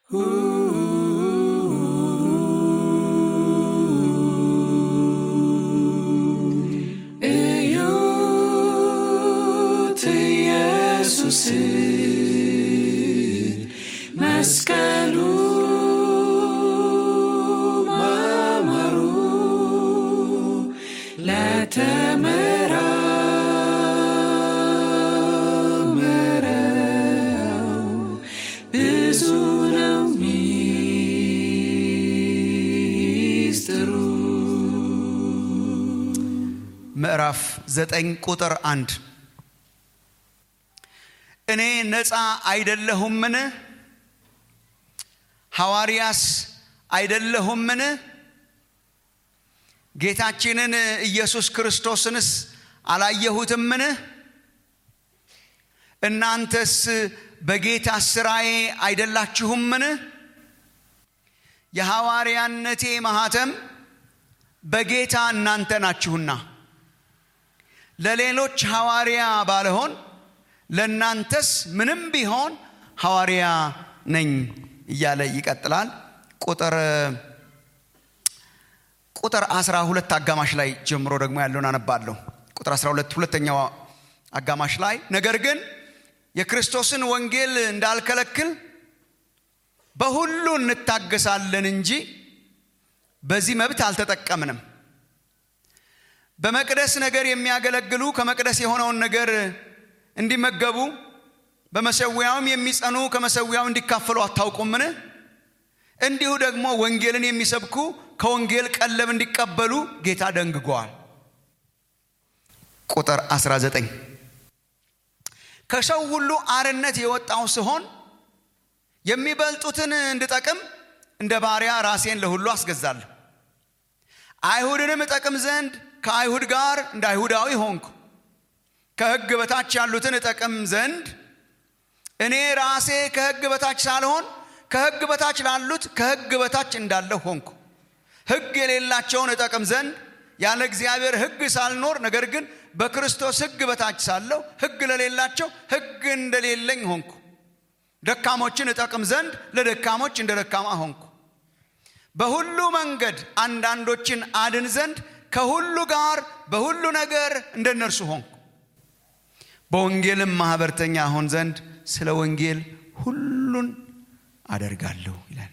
እዩት ኢየሱስ መስቀሉ ማማሩ ለተመራመረው ብዙ ነው ሚስጥሩ። ምዕራፍ ዘጠኝ ቁጥር አንድ እኔ ነፃ አይደለሁምን? ሐዋርያስ አይደለሁምን? ጌታችንን ኢየሱስ ክርስቶስንስ አላየሁትምን? እናንተስ በጌታ ሥራዬ አይደላችሁምን? የሐዋርያነቴ ማኅተም በጌታ እናንተ ናችሁና ለሌሎች ሐዋርያ ባልሆን ለእናንተስ ምንም ቢሆን ሐዋርያ ነኝ እያለ ይቀጥላል። ቁጥር ቁጥር 12 አጋማሽ ላይ ጀምሮ ደግሞ ያለውን አነባለሁ። ቁጥር 12 ሁለተኛው አጋማሽ ላይ ነገር ግን የክርስቶስን ወንጌል እንዳልከለክል በሁሉ እንታገሳለን እንጂ በዚህ መብት አልተጠቀምንም። በመቅደስ ነገር የሚያገለግሉ ከመቅደስ የሆነውን ነገር እንዲመገቡ በመሰዊያውም የሚጸኑ ከመሰዊያው እንዲካፈሉ አታውቁምን? እንዲሁ ደግሞ ወንጌልን የሚሰብኩ ከወንጌል ቀለብ እንዲቀበሉ ጌታ ደንግጓል። ቁጥር 19 ከሰው ሁሉ አርነት የወጣው ስሆን የሚበልጡትን እንድጠቅም እንደ ባሪያ ራሴን ለሁሉ አስገዛለሁ። አይሁድንም እጠቅም ዘንድ ከአይሁድ ጋር እንደ አይሁዳዊ ሆንኩ። ከሕግ በታች ያሉትን እጠቅም ዘንድ እኔ ራሴ ከሕግ በታች ሳልሆን ከሕግ በታች ላሉት ከሕግ በታች እንዳለሁ ሆንኩ። ሕግ የሌላቸውን እጠቅም ዘንድ ያለ እግዚአብሔር ሕግ ሳልኖር ነገር ግን በክርስቶስ ሕግ በታች ሳለሁ ሕግ ለሌላቸው ሕግ እንደሌለኝ ሆንኩ። ደካሞችን እጠቅም ዘንድ ለደካሞች እንደ ደካማ ሆንኩ። በሁሉ መንገድ አንዳንዶችን አድን ዘንድ ከሁሉ ጋር በሁሉ ነገር እንደ እነርሱ ሆንኩ። በወንጌልም ማኅበርተኛ ሆን ዘንድ ስለ ወንጌል ሁሉን አደርጋለሁ ይላል።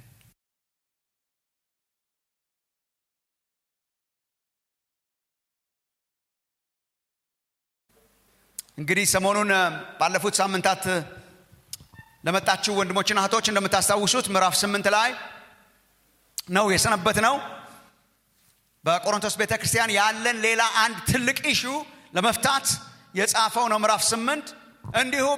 እንግዲህ ሰሞኑን ባለፉት ሳምንታት ለመጣችሁ ወንድሞችና እህቶች እንደምታስታውሱት ምዕራፍ ስምንት ላይ ነው የሰነበት ነው። በቆሮንቶስ ቤተ ክርስቲያን ያለን ሌላ አንድ ትልቅ ኢሹ ለመፍታት የጻፈው ነው ምዕራፍ ስምንት እንዲሁ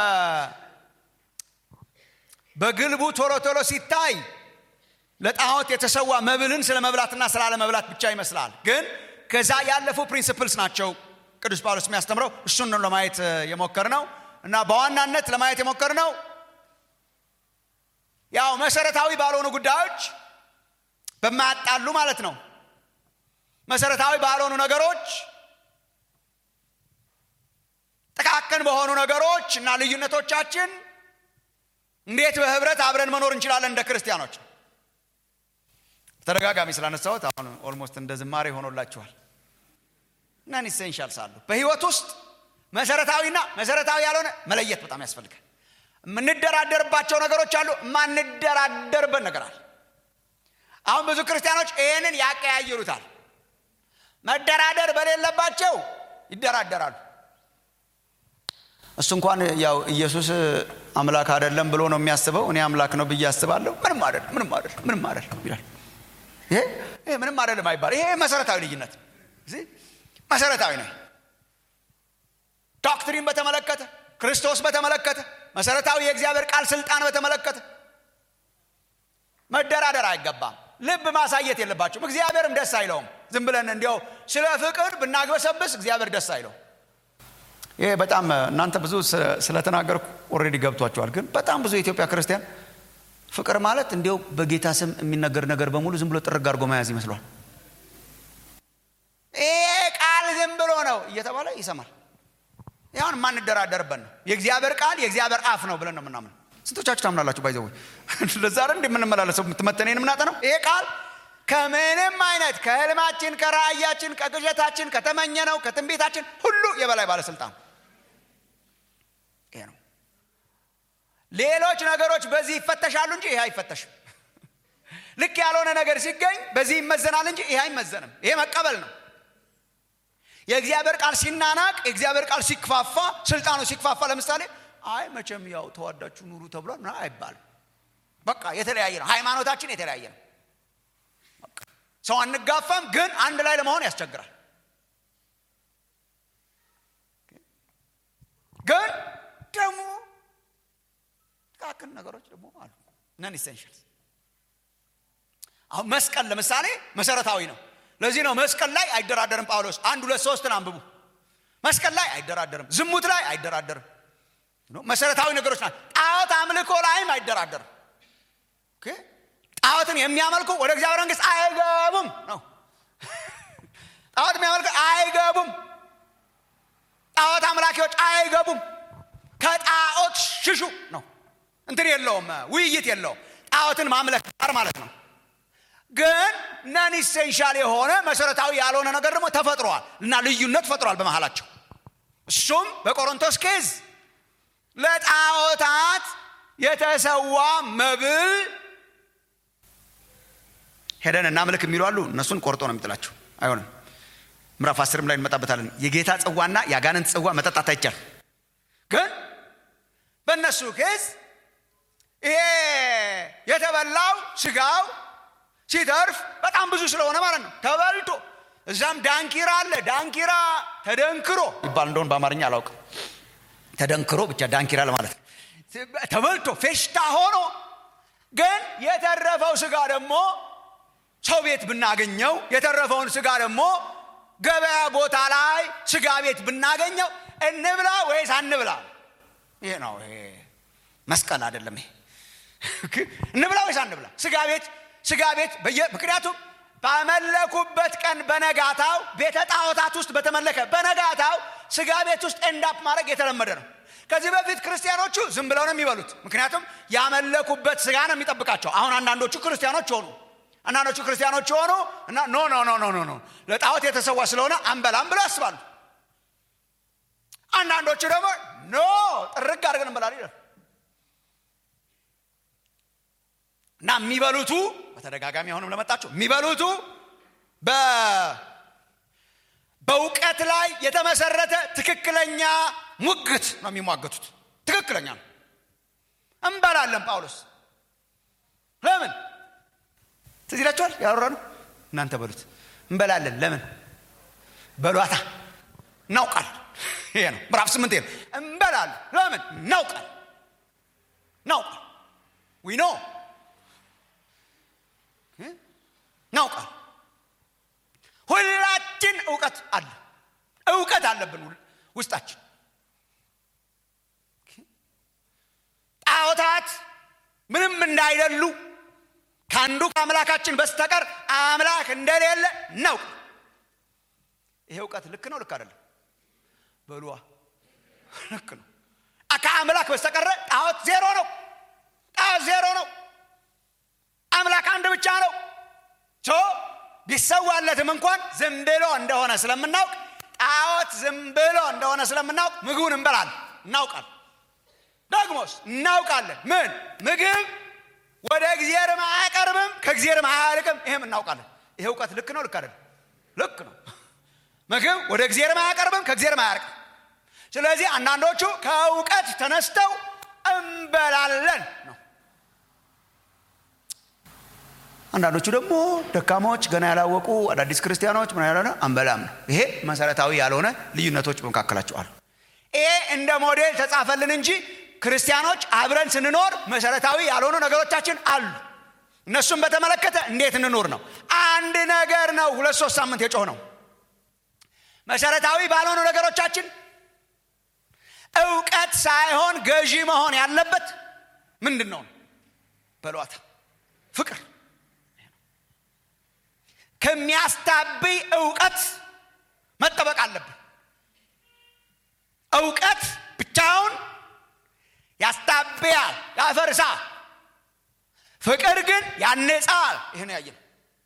በግልቡ ቶሎ ቶሎ ሲታይ ለጣዖት የተሰዋ መብልን ስለ መብላትና ስለ አለመብላት ብቻ ይመስላል። ግን ከዛ ያለፉ ፕሪንስፕልስ ናቸው ቅዱስ ጳውሎስ የሚያስተምረው። እሱን ነው ለማየት የሞከር ነው እና በዋናነት ለማየት የሞከር ነው ያው መሰረታዊ ባልሆኑ ጉዳዮች በማያጣሉ ማለት ነው መሰረታዊ ባልሆኑ ነገሮች ጥቃቅን በሆኑ ነገሮች እና ልዩነቶቻችን እንዴት በህብረት አብረን መኖር እንችላለን እንደ ክርስቲያኖች። ተደጋጋሚ ስላነሳሁት አሁን ኦልሞስት እንደ ዝማሬ ሆኖላችኋል። ናን ኢሴንሻልስ አሉ በህይወት ውስጥ መሰረታዊና መሰረታዊ ያልሆነ መለየት በጣም ያስፈልጋል። የምንደራደርባቸው ነገሮች አሉ፣ የማንደራደርበት ነገር አለ። አሁን ብዙ ክርስቲያኖች ይህንን ያቀያይሩታል። መደራደር በሌለባቸው ይደራደራሉ። እሱ እንኳን ያው ኢየሱስ አምላክ አይደለም ብሎ ነው የሚያስበው። እኔ አምላክ ነው ብዬ አስባለሁ። ምንም አይደለም፣ ምንም አይደለም፣ ምንም አይደለም ይላል። ይሄ ይሄ ምንም አይደለም አይባል። ይሄ መሰረታዊ ልዩነት እዚህ መሰረታዊ ነው። ዶክትሪን በተመለከተ ክርስቶስ በተመለከተ መሰረታዊ የእግዚአብሔር ቃል ስልጣን በተመለከተ መደራደር አይገባም። ልብ ማሳየት የለባቸውም። እግዚአብሔርም ደስ አይለውም። ዝም ብለን እንዲያው ስለ ፍቅር ብናግበሰብስ እግዚአብሔር ደስ አይለውም። ይሄ በጣም እናንተ ብዙ ስለተናገርኩ ኦልሬዲ ገብቷቸዋል። ግን በጣም ብዙ የኢትዮጵያ ክርስቲያን ፍቅር ማለት እንዲያው በጌታ ስም የሚነገር ነገር በሙሉ ዝም ብሎ ጥርግ አድርጎ መያዝ ይመስሏል። ይሄ ቃል ዝም ብሎ ነው እየተባለ ይሰማል። ይሁን የማንደራደርበት ነው። የእግዚአብሔር ቃል የእግዚአብሔር አፍ ነው ብለን ነው የምናምን። ስንቶቻችሁ ታምናላችሁ? ባይዘው ለዛ አይደል እንደምንመላለሰው የምትመተኔን ምናጠ ነው ይሄ ቃል ከምንም አይነት ከህልማችን፣ ከራእያችን፣ ከቅዠታችን፣ ከተመኘነው ከትንቢታችን ሁሉ የበላይ ባለስልጣን ይሄ ነው። ሌሎች ነገሮች በዚህ ይፈተሻሉ እንጂ ይሄ አይፈተሽም። ልክ ያልሆነ ነገር ሲገኝ በዚህ ይመዘናል እንጂ ይሄ አይመዘንም። ይሄ መቀበል ነው። የእግዚአብሔር ቃል ሲናናቅ፣ የእግዚአብሔር ቃል ሲክፋፋ፣ ስልጣኑ ሲክፋፋ፣ ለምሳሌ አይ መቼም ያው ተዋዳችሁ ኑሩ ተብሏል ምናምን አይባልም። በቃ የተለያየ ነው። ሃይማኖታችን የተለያየ ነው። ሰው አንጋፋም፣ ግን አንድ ላይ ለመሆን ያስቸግራል። ግን ደግሞ ጥቃቅን ነገሮች ደግሞ አሉ ነን ኢሴንሽልስ አሁን መስቀል ለምሳሌ መሰረታዊ ነው። ለዚህ ነው መስቀል ላይ አይደራደርም ጳውሎስ። አንድ ሁለት ሶስትን አንብቡ። መስቀል ላይ አይደራደርም፣ ዝሙት ላይ አይደራደርም። መሰረታዊ ነገሮች ናቸው። ጣዖት አምልኮ ላይም አይደራደርም። ጣዖትን የሚያመልኩ ወደ እግዚአብሔር መንግስት አይገቡም ነው። ጣዖት የሚያመልኩ አይገቡም። ጣዖት አምላኪዎች አይገቡም። ከጣዖት ሽሹ ነው። እንትን የለውም፣ ውይይት የለውም። ጣዖትን ማምለክ ጋር ማለት ነው። ግን ነን ኢሴንሻል የሆነ መሰረታዊ ያልሆነ ነገር ደግሞ ተፈጥሯል እና ልዩነት ፈጥሯል በመሃላቸው። እሱም በቆሮንቶስ ኬዝ ለጣዖታት የተሰዋ መብል ሄደን እናምልክ የሚሉ አሉ። እነሱን ቆርጦ ነው የሚጥላቸው። አይሆንም። ምዕራፍ አስርም ላይ እንመጣበታለን። የጌታ ጽዋና የአጋንንት ጽዋ መጠጣት አይቻል። ግን በእነሱ ኬዝ ይሄ የተበላው ስጋው ሲተርፍ በጣም ብዙ ስለሆነ ማለት ነው ተበልቶ እዛም ዳንኪራ አለ። ዳንኪራ ተደንክሮ ይባል እንደሆን በአማርኛ አላውቅም። ተደንክሮ ብቻ ዳንኪራ ለማለት ነው። ተበልቶ ፌሽታ ሆኖ ግን የተረፈው ስጋ ደግሞ ሰው ቤት ብናገኘው የተረፈውን ስጋ ደግሞ ገበያ ቦታ ላይ ስጋ ቤት ብናገኘው እንብላ ወይስ አንብላ? ይሄ ነው። ይሄ መስቀል አይደለም። ይሄ እንብላ ወይስ አንብላ? ስጋ ቤት ስጋ ቤት ምክንያቱም ባመለኩበት ቀን በነጋታው ቤተ ጣዖታት ውስጥ በተመለከ በነጋታው ስጋ ቤት ውስጥ ኤንዳፕ ማድረግ የተለመደ ነው። ከዚህ በፊት ክርስቲያኖቹ ዝም ብለው ነው የሚበሉት። ምክንያቱም ያመለኩበት ስጋ ነው የሚጠብቃቸው። አሁን አንዳንዶቹ ክርስቲያኖች ሆኑ አንዳንዶቹ ክርስቲያኖች ሆኑ እና ኖ ኖ ኖ ኖ ኖ ለጣዖት የተሰዋ ስለሆነ አንበላም ብለው ያስባሉ። አንዳንዶቹ ደግሞ ኖ ጥርግ አድርገን እንበላለን ይላል እና የሚበሉቱ በተደጋጋሚ አሁንም ለመጣችሁ የሚበሉቱ በእውቀት ላይ የተመሰረተ ትክክለኛ ሙግት ነው የሚሟገቱት። ትክክለኛ ነው። እንበላለን ጳውሎስ ለምን ትዝ ይላችኋል? ያወራ ነው እናንተ በሉት። እንበላለን ለምን በሏታ እናውቃል። ይሄ ነው ምዕራፍ ስምንት ነው። እንበላለን ለምን እናውቃል። እናውቃል ዊ ኖ እናውቃል። ሁላችን እውቀት አለ እውቀት አለብን ውስጣችን። ጣዖታት ምንም እንዳይደሉ ከአንዱ ከአምላካችን በስተቀር አምላክ እንደሌለ እናውቅ። ይሄ እውቀት ልክ ነው ልክ አይደለም? በሉዋ ልክ ነው። ከአምላክ በስተቀረ ጣዖት ዜሮ ነው። ጣዖት ዜሮ ነው። አምላክ አንድ ብቻ ነው። ሶ ቢሰዋለትም እንኳን ዝም ብሎ እንደሆነ ስለምናውቅ ጣዖት ዝም ብሎ እንደሆነ ስለምናውቅ ምግቡን እንበላለን፣ እናውቃል። ደግሞስ እናውቃለን ምን ምግብ ወደ እግዚአብሔርም አያቀርብም ከእግዚአብሔርም አያርቅም። ይሄም እናውቃለን። ይሄ እውቀት ልክ ነው ልክ አይደለም? ልክ ነው። ምግብ ወደ እግዚአብሔርም አያቀርብም ከእግዚአብሔርም አያርቅም። ስለዚህ አንዳንዶቹ ከእውቀት ተነስተው እንበላለን ነው። አንዳንዶቹ ደግሞ ደካሞች፣ ገና ያላወቁ አዳዲስ ክርስቲያኖች ምን ያልሆነ አንበላም ነው። ይሄ መሰረታዊ ያልሆነ ልዩነቶች በመካከላቸው አሉ። ይሄ እንደ ሞዴል ተጻፈልን እንጂ ክርስቲያኖች አብረን ስንኖር መሰረታዊ ያልሆኑ ነገሮቻችን አሉ። እነሱን በተመለከተ እንዴት እንኖር ነው። አንድ ነገር ነው ሁለት ሶስት ሳምንት የጮህ ነው። መሰረታዊ ባልሆኑ ነገሮቻችን እውቀት ሳይሆን ገዢ መሆን ያለበት ምንድን ነው? በሏታ ፍቅር ከሚያስታብይ እውቀት መጠበቅ አለብን። እውቀት ብቻውን ያስታብያል፣ ያፈርሳል። ፍቅር ግን ያነጻል። ይህን ያየን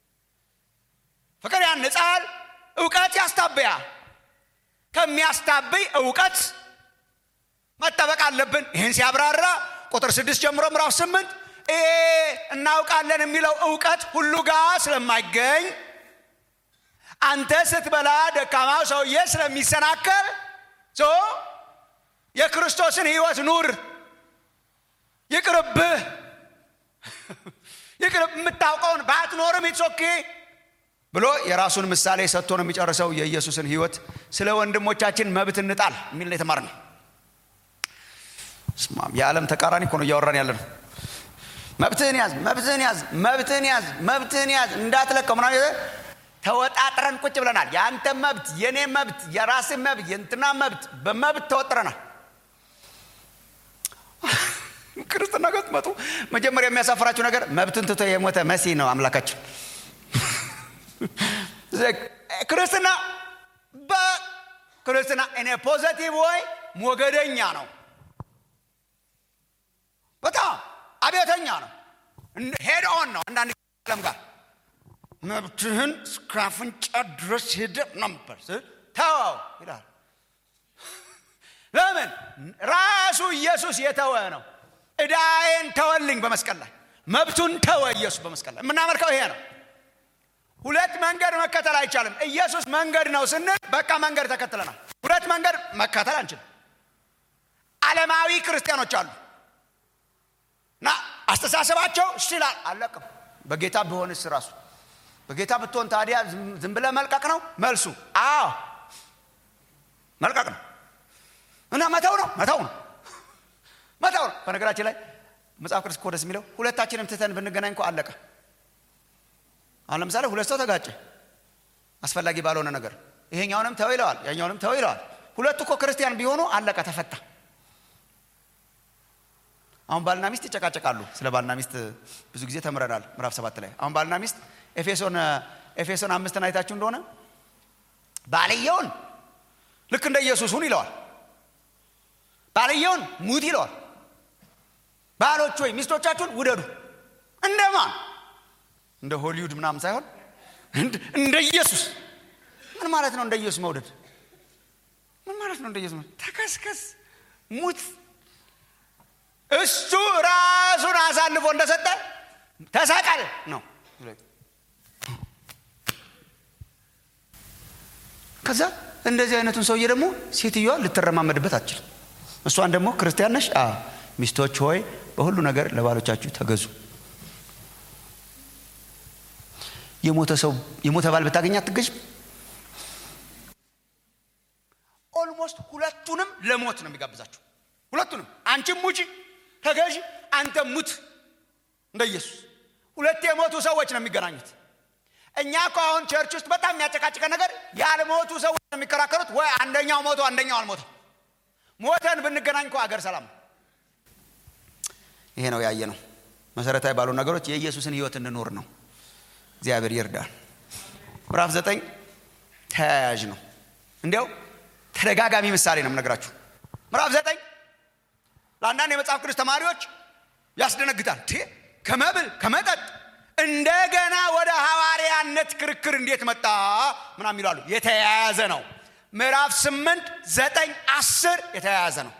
ፍቅር ያነጻል፣ እውቀት ያስታብያል። ከሚያስታብይ እውቀት መጠበቅ አለብን። ይህን ሲያብራራ ቁጥር ስድስት ጀምሮ ምዕራፍ ስምንት ይሄ እናውቃለን የሚለው እውቀት ሁሉ ጋር ስለማይገኝ አንተ ስትበላ ደካማው ሰውዬ ስለሚሰናከል ሶ የክርስቶስን ሕይወት ኑር። ይቅርብህ ይቅርብ የምታውቀውን ባትኖርም ኢትሶኬ ብሎ የራሱን ምሳሌ ሰጥቶ ነው የሚጨርሰው። የኢየሱስን ሕይወት ስለ ወንድሞቻችን መብት እንጣል የሚል ነው የተማርነው። ስማም የዓለም ተቃራኒ እኮ ነው እያወራን ያለ ነው። መብትህን ያዝ፣ መብትህን ያዝ፣ መብትህን ያዝ፣ መብትህን ያዝ እንዳትለቀው ምናምን ተወጣጥረን ቁጭ ብለናል። የአንተ መብት፣ የእኔ መብት፣ የራስህ መብት፣ የእንትና መብት በመብት ተወጥረናል። ክርስትና ጋር ስትመጡ መጀመሪያ የሚያሳፍራችሁ ነገር መብትን ትቶ የሞተ መሲህ ነው አምላካችን። ክርስትና በክርስትና እኔ ፖዘቲቭ ወይ ሞገደኛ ነው። በጣም አብዮተኛ ነው። ሄድ ኦን ነው። አንዳንድ ዓለም ጋር መብትህን እስከ አፍንጫ ድረስ ሄደ ነበር ተወው ይላል። ለምን ራሱ ኢየሱስ የተወ ነው። ዕዳዬን ተወልኝ በመስቀል ላይ መብቱን ተወ ኢየሱስ በመስቀል ላይ የምናመልከው ይሄ ነው። ሁለት መንገድ መከተል አይቻልም። ኢየሱስ መንገድ ነው ስንል በቃ መንገድ ተከትለናል። ሁለት መንገድ መከተል አንችልም። ዓለማዊ ክርስቲያኖች አሉ እና አስተሳሰባቸው ይችላል አለቅም። በጌታ ቢሆንስ ራሱ በጌታ ብትሆን ታዲያ ዝም ብለህ መልቀቅ ነው መልሱ። አዎ መልቀቅ ነው እና መተው ነው መተው ነው መተው ነው። በነገራችን ላይ መጽሐፍ ቅዱስ እኮ ደስ የሚለው ሁለታችንም ትተን ብንገናኝ እኮ አለቀ። አሁን ለምሳሌ ሁለት ሰው ተጋጨ አስፈላጊ ባልሆነ ነገር፣ ይሄኛውንም ተው ይለዋል፣ ያኛውንም ተው ይለዋል። ሁለቱ እኮ ክርስቲያን ቢሆኑ አለቀ፣ ተፈታ። አሁን ባልና ሚስት ይጨቃጨቃሉ። ስለ ባልና ሚስት ብዙ ጊዜ ተምረናል ምዕራፍ ሰባት ላይ። አሁን ባልና ሚስት ኤፌሶን ኤፌሶን አምስትን አይታችሁ እንደሆነ ባልየውን ልክ እንደ ኢየሱስ ሁን ይለዋል። ባልየውን ሙት ይለዋል። ባሎች ወይ ሚስቶቻችሁን ውደዱ። እንደማን እንደ ሆሊውድ ምናምን ሳይሆን እንደ ኢየሱስ። ምን ማለት ነው እንደ ኢየሱስ መውደድ? ምን ማለት ነው እንደ ኢየሱስ መውደድ? ተከስከስ፣ ሙት። እሱ ራሱን አሳልፎ እንደሰጠ ተሰቀል ነው። ከዛ እንደዚህ አይነቱን ሰውዬ ደግሞ ሴትዮዋ ልትረማመድበት አትችልም። እሷን ደግሞ ክርስቲያን ነሽ፣ ሚስቶች ሆይ በሁሉ ነገር ለባሎቻችሁ ተገዙ። የሞተ ሰው የሞተ ባል ብታገኝ አትገዥም። ኦልሞስት ሁለቱንም ለሞት ነው የሚጋብዛችሁ። ሁለቱንም አንቺም ሙቺ ተገዢ፣ አንተም ሙት እንደ ኢየሱስ። ሁለት የሞቱ ሰዎች ነው የሚገናኙት። እኛ እኮ አሁን ቸርች ውስጥ በጣም የሚያጨቃጭቀን ነገር ያልሞቱ ሰዎች ነው የሚከራከሩት። ወይ አንደኛው ሞቶ አንደኛው አልሞተም። ሞተን ብንገናኝ እኮ አገር ሰላም ነው። ይሄ ነው ያየ ነው። መሰረታዊ ባሉ ነገሮች የኢየሱስን ሕይወት እንኖር ነው። እግዚአብሔር ይርዳል። ምዕራፍ ዘጠኝ ተያያዥ ነው። እንዲያው ተደጋጋሚ ምሳሌ ነው የምነግራችሁ። ምዕራፍ ዘጠኝ ለአንዳንድ የመጽሐፍ ቅዱስ ተማሪዎች ያስደነግጣል። ከመብል ከመጠጥ እንደገና ወደ ሐዋርያነት ክርክር እንዴት መጣ ምናምን ይላሉ። የተያያዘ ነው። ምዕራፍ ስምንት ዘጠኝ አስር የተያያዘ ነው።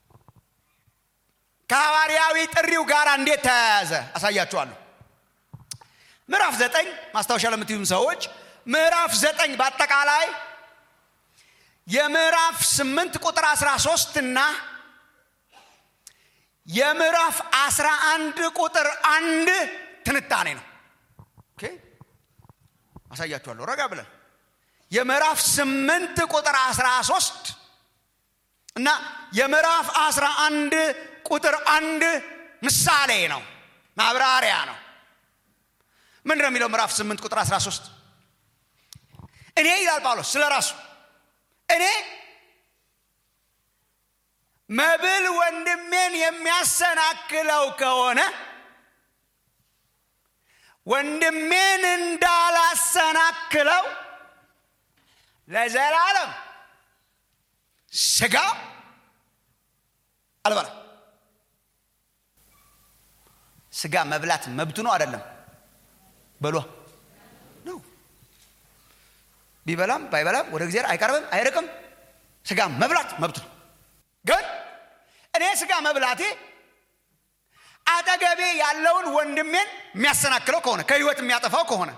ከሐዋርያዊ ጥሪው ጋር እንዴት ተያያዘ አሳያችኋለሁ። ምዕራፍ ዘጠኝ ማስታወሻ ለምትዩም ሰዎች ምዕራፍ ዘጠኝ በአጠቃላይ የምዕራፍ ስምንት ቁጥር አስራ ሶስት እና የምዕራፍ አስራ አንድ ቁጥር አንድ ትንታኔ ነው። ኦኬ አሳያችኋለሁ ረጋ ብለን የምዕራፍ ስምንት ቁጥር አስራ ሶስት እና የምዕራፍ አስራ አንድ ቁጥር አንድ ምሳሌ ነው፣ ማብራሪያ ነው። ምንድን ነው የሚለው? ምዕራፍ ስምንት ቁጥር አስራ ሶስት እኔ ይላል ጳውሎስ ስለ ራሱ እኔ መብል ወንድሜን የሚያሰናክለው ከሆነ ወንድሜን እንዳላሰናክለው ለዘላለም ስጋ አልበላም። ስጋ መብላት መብቱ ነው አይደለም? በሏ ነው። ቢበላም ባይበላም ወደ እግዚአብሔር አይቀርብም አይርቅም። ስጋ መብላት መብቱ ነው። ግን እኔ ስጋ መብላቴ አጠገቤ ያለውን ወንድሜን የሚያሰናክለው ከሆነ ከህይወት የሚያጠፋው ከሆነ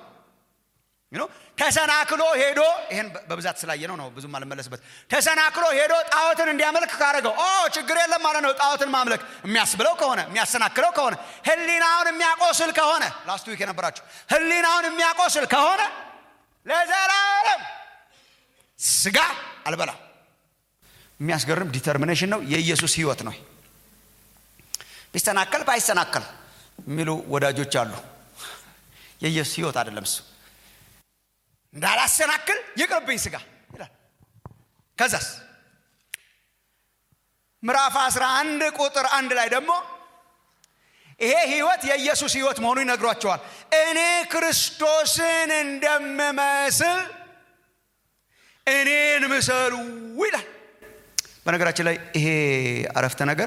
ተሰናክሎ ሄዶ ይህን በብዛት ስላየ ነው ነው ብዙም አልመለስበት ተሰናክሎ ሄዶ ጣዖትን እንዲያመልክ ካደረገው ኦ ችግር የለም ማለት ነው ጣዖትን ማምለክ የሚያስብለው ከሆነ የሚያሰናክለው ከሆነ ህሊናውን የሚያቆስል ከሆነ ላስት ዊክ የነበራችሁ ህሊናውን የሚያቆስል ከሆነ ለዘላለም ስጋ አልበላም የሚያስገርም ዲተርሚኔሽን ነው የኢየሱስ ህይወት ነው ቢሰናከል ባይሰናከል የሚሉ ወዳጆች አሉ የኢየሱስ ህይወት አይደለም እሱ እንዳላሰናክል ይቅርብኝ ስጋ ይላል ከዛስ ምዕራፍ 11 ቁጥር አንድ ላይ ደግሞ ይሄ ህይወት የኢየሱስ ህይወት መሆኑ ይነግሯቸዋል እኔ ክርስቶስን እንደምመስል እኔን ምሰሉ ይላል በነገራችን ላይ ይሄ አረፍተ ነገር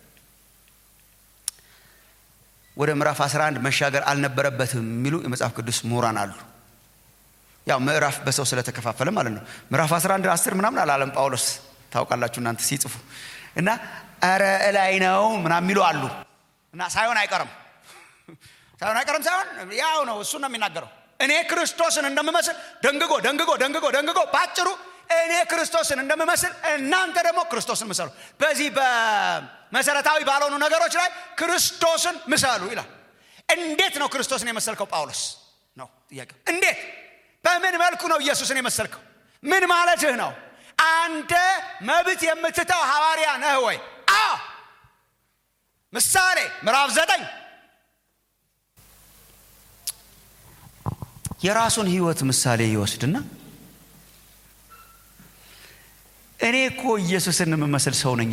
ወደ ምዕራፍ 11 መሻገር አልነበረበትም የሚሉ የመጽሐፍ ቅዱስ ምሁራን አሉ ያው ምዕራፍ በሰው ስለተከፋፈለ ማለት ነው ምዕራፍ 11 10 ምናምን አላለም ጳውሎስ ታውቃላችሁ እናንተ ሲጽፉ እና ኧረ እላይ ነው ምናምን የሚሉ አሉ እና ሳይሆን አይቀርም ሳይሆን አይቀርም ሳይሆን ያው ነው እሱ ነው የሚናገረው እኔ ክርስቶስን እንደምመስል ደንግጎ ደንግጎ ደንግጎ ደንግጎ በአጭሩ እኔ ክርስቶስን እንደምመስል እናንተ ደግሞ ክርስቶስን ምሰሉ በዚህ በመሰረታዊ ባልሆኑ ነገሮች ላይ ክርስቶስን ምሰሉ ይላል እንዴት ነው ክርስቶስን የመሰልከው ጳውሎስ ነው ጥያቄው እንዴት በምን መልኩ ነው ኢየሱስን የመሰልከው ምን ማለትህ ነው አንተ መብት የምትተው ሐዋርያ ነህ ወይ አ ምሳሌ ምዕራፍ ዘጠኝ የራሱን ህይወት ምሳሌ ይወስድና እኔ እኮ ኢየሱስን የምመስል ሰው ነኝ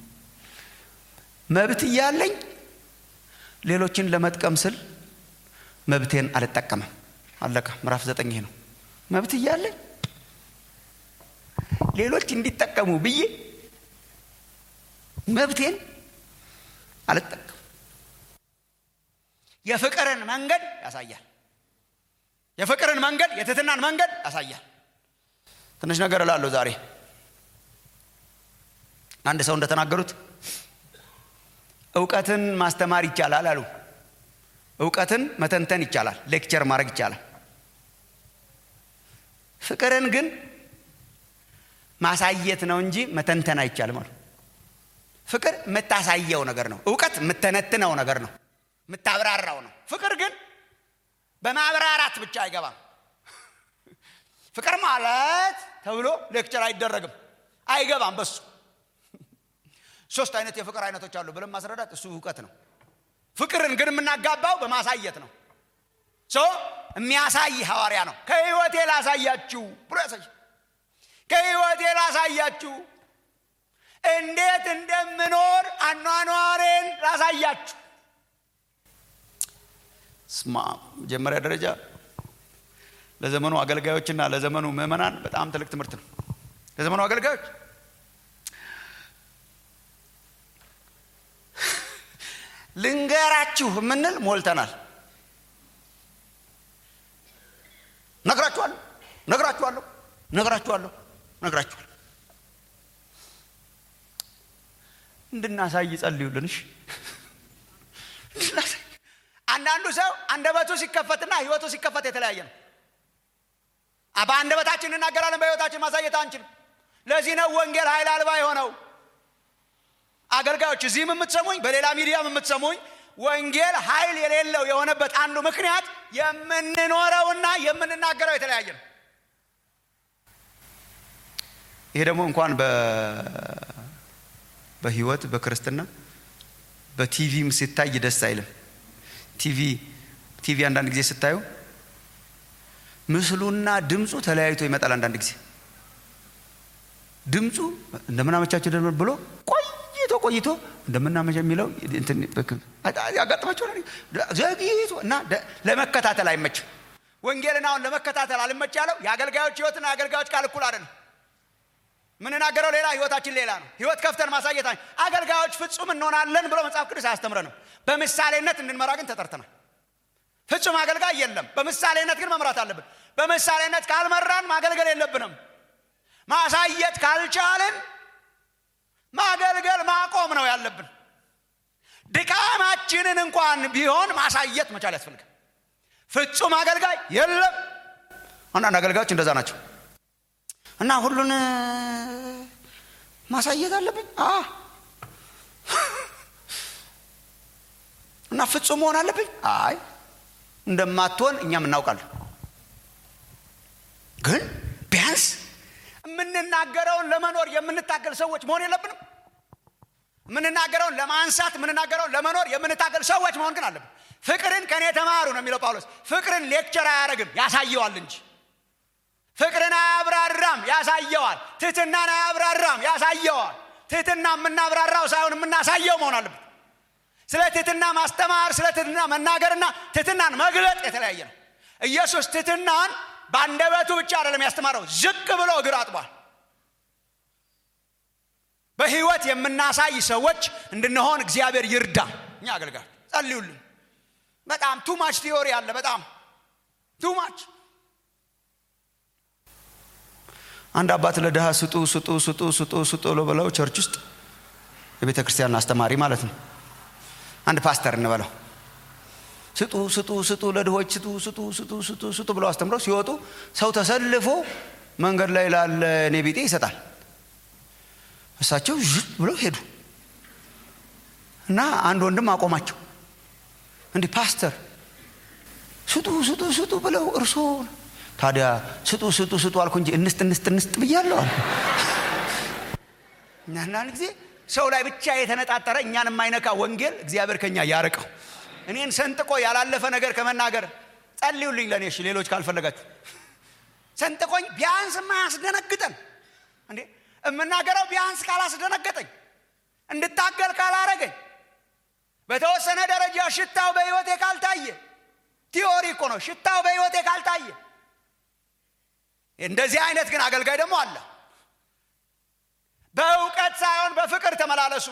መብት እያለኝ ሌሎችን ለመጥቀም ስል መብቴን አልጠቀምም አለቀ ምዕራፍ ዘጠኝ ይሄ ነው መብት እያለኝ ሌሎች እንዲጠቀሙ ብዬ መብቴን አልጠቀም የፍቅርን መንገድ ያሳያል የፍቅርን መንገድ የትትናን መንገድ ያሳያል ትንሽ ነገር እላለሁ ዛሬ አንድ ሰው እንደተናገሩት እውቀትን ማስተማር ይቻላል አሉ እውቀትን መተንተን ይቻላል ሌክቸር ማድረግ ይቻላል ፍቅርን ግን ማሳየት ነው እንጂ መተንተን አይቻልም አሉ ፍቅር የምታሳየው ነገር ነው እውቀት የምተነትነው ነገር ነው የምታብራራው ነው ፍቅር ግን በማብራራት ብቻ አይገባም ፍቅር ማለት ተብሎ ሌክቸር አይደረግም አይገባም በሱ ሶስት አይነት የፍቅር አይነቶች አሉ ብለን ማስረዳት እሱ እውቀት ነው ፍቅርን ግን የምናጋባው በማሳየት ነው ሶ የሚያሳይ ሐዋርያ ነው ከህይወቴ ላሳያችሁ ብሎ ያሳይ ከህይወቴ ላሳያችሁ እንዴት እንደምኖር አኗኗሬን ላሳያችሁ ስማ መጀመሪያ ደረጃ ለዘመኑ አገልጋዮችና ለዘመኑ ምዕመናን በጣም ትልቅ ትምህርት ነው ለዘመኑ አገልጋዮች ልንገራችሁ የምንል ሞልተናል ነግራችኋለሁ ነግራችኋለሁ ነግራችኋለሁ ነግራችኋለሁ እንድናሳይ ጸልዩልንሽ አንዳንዱ ሰው አንደበቱ ሲከፈትና ህይወቱ ሲከፈት የተለያየ ነው በአንደበታችን እናገራለን በህይወታችን ማሳየት አንችልም ለዚህ ነው ወንጌል ኃይል አልባ የሆነው አገልጋዮች እዚህም የምትሰሙኝ በሌላ ሚዲያም የምትሰሙኝ ወንጌል ኃይል የሌለው የሆነበት አንዱ ምክንያት የምንኖረውና የምንናገረው የተለያየ ነው ይሄ ደግሞ እንኳን በህይወት በክርስትና በቲቪም ሲታይ ደስ አይልም ቲቪ ቲቪ አንዳንድ ጊዜ ስታዩ ምስሉና ድምፁ ተለያይቶ ይመጣል አንዳንድ ጊዜ ድምፁ እንደምናመቻቸው ደመ ብሎ ቆይቶ ቆይቶ እንደምናመቻ የሚለው ያጋጥማቸው ዘግይቶ እና ለመከታተል አይመችም ወንጌልን አሁን ለመከታተል አልመች ያለው የአገልጋዮች ህይወትና የአገልጋዮች ቃል እኩል አይደለም የምንናገረው ሌላ ህይወታችን ሌላ ነው ህይወት ከፍተን ማሳየት አገልጋዮች ፍጹም እንሆናለን ብሎ መጽሐፍ ቅዱስ አያስተምረንም በምሳሌነት እንድንመራ ግን ተጠርተናል ፍጹም አገልጋይ የለም በምሳሌነት ግን መምራት አለብን በምሳሌነት ካልመራን ማገልገል የለብንም ማሳየት ካልቻልን ማገልገል ማቆም ነው ያለብን ድካማችንን እንኳን ቢሆን ማሳየት መቻል ያስፈልጋል ፍጹም አገልጋይ የለም አንዳንድ አገልጋዮች እንደዛ ናቸው እና ሁሉን ማሳየት አለብኝ እና ፍጹም መሆን አለብኝ አይ እንደማትሆን እኛም እናውቃለን ግን ቢያንስ የምንናገረውን ለመኖር የምንታገል ሰዎች መሆን የለብንም የምንናገረውን ለማንሳት የምንናገረውን ለመኖር የምንታገል ሰዎች መሆን ግን አለብን ፍቅርን ከእኔ ተማሩ ነው የሚለው ጳውሎስ ፍቅርን ሌክቸር አያደርግም ያሳየዋል እንጂ ፍቅርን አያብራራም ያሳየዋል ትህትናን አያብራራም ያሳየዋል ትህትና የምናብራራው ሳይሆን የምናሳየው መሆን አለብን ስለ ትህትና ማስተማር ስለ ትህትና መናገርና ትህትናን መግለጥ የተለያየ ነው ኢየሱስ ትህትናን በአንደበቱ ብቻ አይደለም ያስተማረው ዝቅ ብሎ እግር አጥቧል በህይወት የምናሳይ ሰዎች እንድንሆን እግዚአብሔር ይርዳ እኛ አገልጋል ጸልዩልን በጣም ቱማች ቲዮሪ አለ በጣም ቱማች አንድ አባት ለድሃ ስጡ ስጡ ስጡ ስጡ ስጡ ብለው ቸርች ውስጥ የቤተ ክርስቲያን አስተማሪ ማለት ነው አንድ ፓስተር እንበለው ስጡ ስጡ ስጡ ለድሆች ስጡ ስጡ ስጡ ስጡ ስጡ ብለው አስተምረው ሲወጡ ሰው ተሰልፎ መንገድ ላይ ላለ እኔ ቢጤ ይሰጣል እሳቸው ዥት ብለው ሄዱ እና አንድ ወንድም አቆማቸው እንዲህ ፓስተር ስጡ ስጡ ስጡ ብለው እርሶ ታዲያ ስጡ ስጡ ስጡ አልኩ እንጂ እንስጥ እንስጥ እንስጥ ብያለሁ አንዳንድ ጊዜ ሰው ላይ ብቻ የተነጣጠረ እኛን የማይነካ ወንጌል እግዚአብሔር ከኛ ያርቀው እኔን ሰንጥቆ ያላለፈ ነገር ከመናገር ጸልዩልኝ ለእኔ እሺ ሌሎች ካልፈለጋችሁ ሰንጥቆኝ ቢያንስ የማያስደነግጠን እንዴ የምናገረው ቢያንስ ካላስደነገጠኝ እንድታገል ካላረገኝ በተወሰነ ደረጃ ሽታው በህይወቴ ካልታየ ቲዮሪ እኮ ነው ሽታው በህይወቴ ካልታየ እንደዚህ አይነት ግን አገልጋይ ደግሞ አለ በእውቀት ሳይሆን በፍቅር ተመላለሱ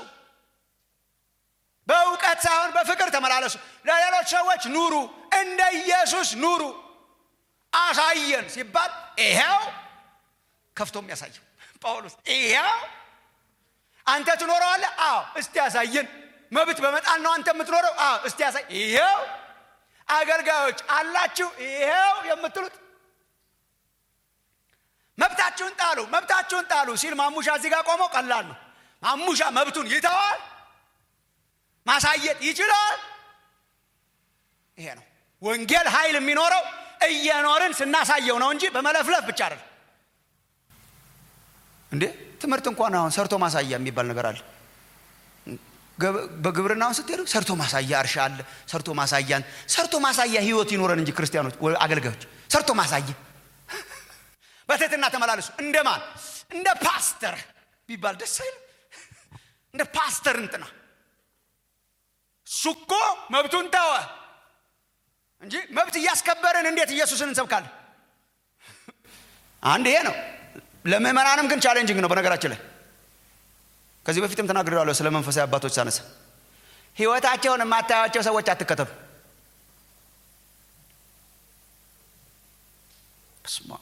በእውቀት ሳይሆን በፍቅር ተመላለሱ ለሌሎች ሰዎች ኑሩ እንደ ኢየሱስ ኑሩ አሳየን ሲባል ይሄው ከፍቶ የሚያሳየው ጳውሎስ ይሄው አንተ ትኖረዋለ አዎ እስቲ ያሳየን መብት በመጣል ነው አንተ የምትኖረው አዎ እስቲ ያሳይ ይሄው አገልጋዮች አላችሁ ይሄው የምትሉት መብታችሁን ጣሉ መብታችሁን ጣሉ ሲል ማሙሻ እዚህ ጋር ቆመው ቀላል ነው ማሙሻ መብቱን ይተዋል ማሳየት ይችላል ይሄ ነው ወንጌል ኃይል የሚኖረው እየኖርን ስናሳየው ነው እንጂ በመለፍለፍ ብቻ አይደለም እንዴ ትምህርት እንኳን አሁን ሰርቶ ማሳያ የሚባል ነገር አለ በግብርናውን ስትሄዱ ሰርቶ ማሳያ እርሻ አለ ሰርቶ ማሳያን ሰርቶ ማሳያ ህይወት ይኖረን እንጂ ክርስቲያኖች አገልጋዮች ሰርቶ ማሳያ በትህትና ተመላለሱ እንደማን እንደ ፓስተር ቢባል ደስ አይልም እንደ ፓስተር እንትና እሱ እኮ መብቱን ተወ እንጂ መብት እያስከበርን እንዴት ኢየሱስን እንሰብካለን አንድ ይሄ ነው ለምእመናንም ግን ቻሌንጅንግ ነው በነገራችን ላይ ከዚህ በፊትም ተናግሬዋለሁ ስለ መንፈሳዊ አባቶች ሳነሳ ህይወታቸውን የማታያቸው ሰዎች አትከተሉ ስማ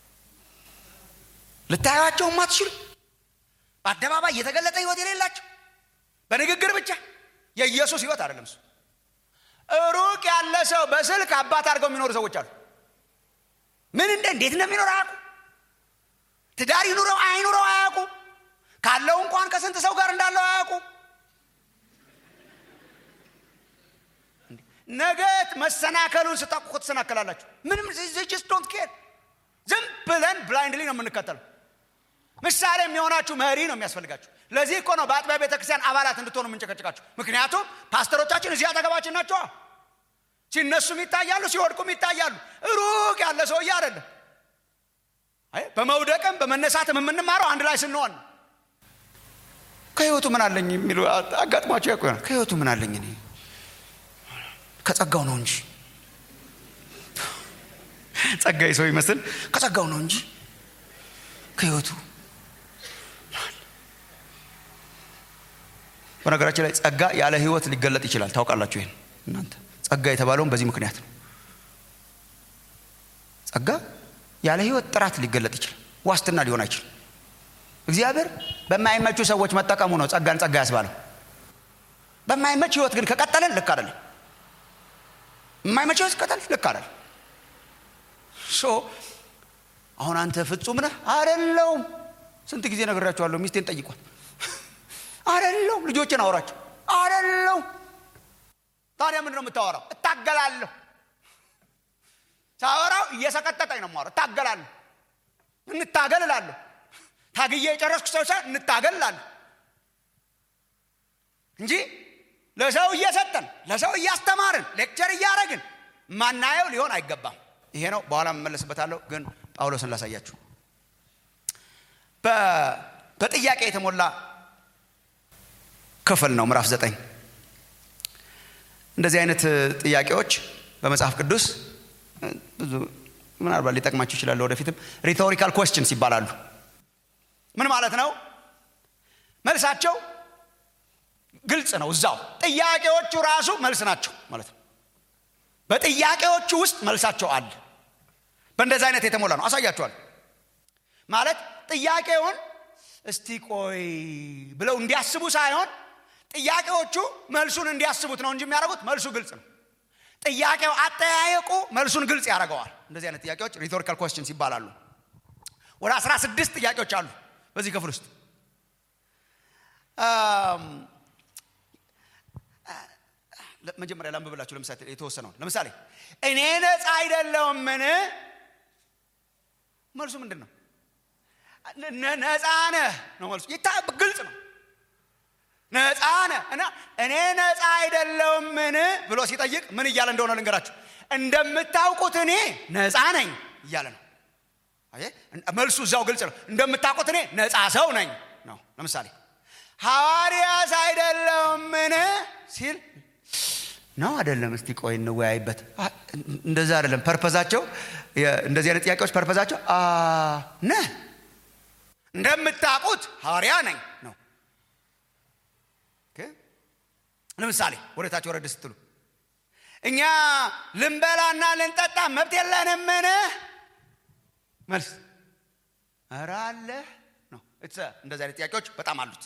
ልታዩቸው ማትችሉ በአደባባይ የተገለጠ ህይወት የሌላቸው በንግግር ብቻ የኢየሱስ ህይወት አይደለም እሱ ሩቅ ያለ ሰው በስልክ አባት አድርገው የሚኖሩ ሰዎች አሉ ምን እንደ እንዴት እንደሚኖር አያውቁ ትዳር ይኑረው አይኑረው አያውቁ ካለው እንኳን ከስንት ሰው ጋር እንዳለው አያውቁ ነገ መሰናከሉን ስታውቁ ትሰናከላላችሁ ምንም ጅስ ዶንት ኬር ዝም ብለን ብላይንድሊ ነው የምንከተለው ምሳሌ የሚሆናችሁ መሪ ነው የሚያስፈልጋችሁ ለዚህ እኮ ነው በአጥቢያ ቤተክርስቲያን አባላት እንድትሆኑ የምንጨቀጭቃችሁ ምክንያቱም ፓስተሮቻችን እዚህ አጠገባችን ናቸዋ ሲነሱም ይታያሉ ሲወድቁም ይታያሉ ሩቅ ያለ ሰውዬ አይደለም በመውደቅም በመነሳትም የምንማረው አንድ ላይ ስንሆን ከህይወቱ ምን አለኝ የሚሉ አጋጥሟቸው ያቆ ከህይወቱ ምን አለኝ እኔ ከጸጋው ነው እንጂ ጸጋይ ሰው ይመስል ከጸጋው ነው እንጂ ከህይወቱ በነገራችን ላይ ጸጋ ያለ ህይወት ሊገለጥ ይችላል ታውቃላችሁ ይህን እናንተ ጸጋ የተባለውን በዚህ ምክንያት ነው ጸጋ ያለ ህይወት ጥራት ሊገለጥ ይችላል ዋስትና ሊሆን አይችልም እግዚአብሔር በማይመቹ ሰዎች መጠቀሙ ነው ጸጋን ጸጋ ያስባለው በማይመች ህይወት ግን ከቀጠለን ልክ አይደለም የማይመች ህይወት ከቀጠል ልክ አይደለም ሶ አሁን አንተ ፍጹም ነህ አደለውም ስንት ጊዜ ነግራቸዋለሁ ሚስቴን ጠይቋል አደለውም ልጆችን አውራቸው አደለውም ታዲያ ምንድን ነው የምታወራው እታገላለሁ ሳወራው እየሰቀጠጠኝ ነው ማወራው እታገላለሁ እንታገል እላለሁ ታግዬ የጨረስኩ ሰው ሳ እንታገል እላለሁ እንጂ ለሰው እየሰጠን ለሰው እያስተማርን ሌክቸር እያደረግን ማናየው ሊሆን አይገባም ይሄ ነው በኋላ መመለስበታለሁ ግን ጳውሎስን ላሳያችሁ በጥያቄ የተሞላ ክፍል ነው ምዕራፍ ዘጠኝ እንደዚህ አይነት ጥያቄዎች በመጽሐፍ ቅዱስ ብዙ ምናልባት ሊጠቅማችሁ ይችላል ወደፊትም ሪቶሪካል ኮስችንስ ይባላሉ ምን ማለት ነው መልሳቸው ግልጽ ነው እዛው ጥያቄዎቹ ራሱ መልስ ናቸው ማለት ነው በጥያቄዎቹ ውስጥ መልሳቸው አለ በእንደዚህ አይነት የተሞላ ነው አሳያቸዋል ማለት ጥያቄውን እስቲ ቆይ ብለው እንዲያስቡ ሳይሆን ጥያቄዎቹ መልሱን እንዲያስቡት ነው እንጂ የሚያደርጉት መልሱ ግልጽ ነው ጥያቄው አጠያየቁ መልሱን ግልጽ ያደርገዋል እንደዚህ አይነት ጥያቄዎች ሪቶሪካል ኮስችንስ ይባላሉ ወደ 16 ጥያቄዎች አሉ በዚህ ክፍል ውስጥ መጀመሪያ ላንብብላችሁ ለምሳሌ የተወሰነውን ለምሳሌ እኔ ነፃ አይደለውምን መልሱ ምንድን ነው ነፃ ነህ ነው መልሱ ይታ ግልጽ ነው ነፃ ነህ እና እኔ ነፃ አይደለውምን ብሎ ሲጠይቅ ምን እያለ እንደሆነ ልንገራችሁ እንደምታውቁት እኔ ነፃ ነኝ እያለ ነው መልሱ እዛው ግልጽ ነው እንደምታውቁት እኔ ነፃ ሰው ነኝ ነው ለምሳሌ ሐዋርያስ አይደለውምን ሲል ነው አይደለም እስቲ ቆይ እንወያይበት እንደዛ አይደለም ፐርፐዛቸው እንደዚህ አይነት ጥያቄዎች ፐርፐዛቸው ነህ እንደምታውቁት ሐዋርያ ነኝ ነው ለምሳሌ ወደታች ወረድ ስትሉ እኛ ልንበላና ልንጠጣ መብት የለንምን መልስ ኧረ አለ ነው እንደዚህ አይነት ጥያቄዎች በጣም አሉት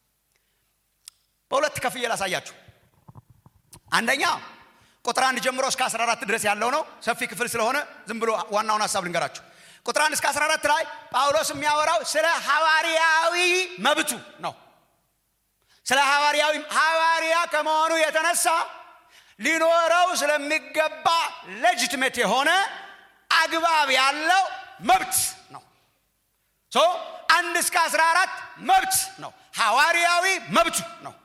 በሁለት ከፍዬ ላሳያችሁ አንደኛ ቁጥር አንድ ጀምሮ እስከ 14 ድረስ ያለው ነው ሰፊ ክፍል ስለሆነ ዝም ብሎ ዋናውን ሀሳብ ልንገራችሁ ቁጥር አንድ እስከ 14 ላይ ጳውሎስ የሚያወራው ስለ ሐዋርያዊ መብቱ ነው ስለ ሐዋርያዊ ሐዋርያ ከመሆኑ የተነሳ ሊኖረው ስለሚገባ ሌጅትሜት የሆነ አግባብ ያለው መብት ነው ሶ አንድ እስከ 14 መብት ነው ሐዋርያዊ መብቱ ነው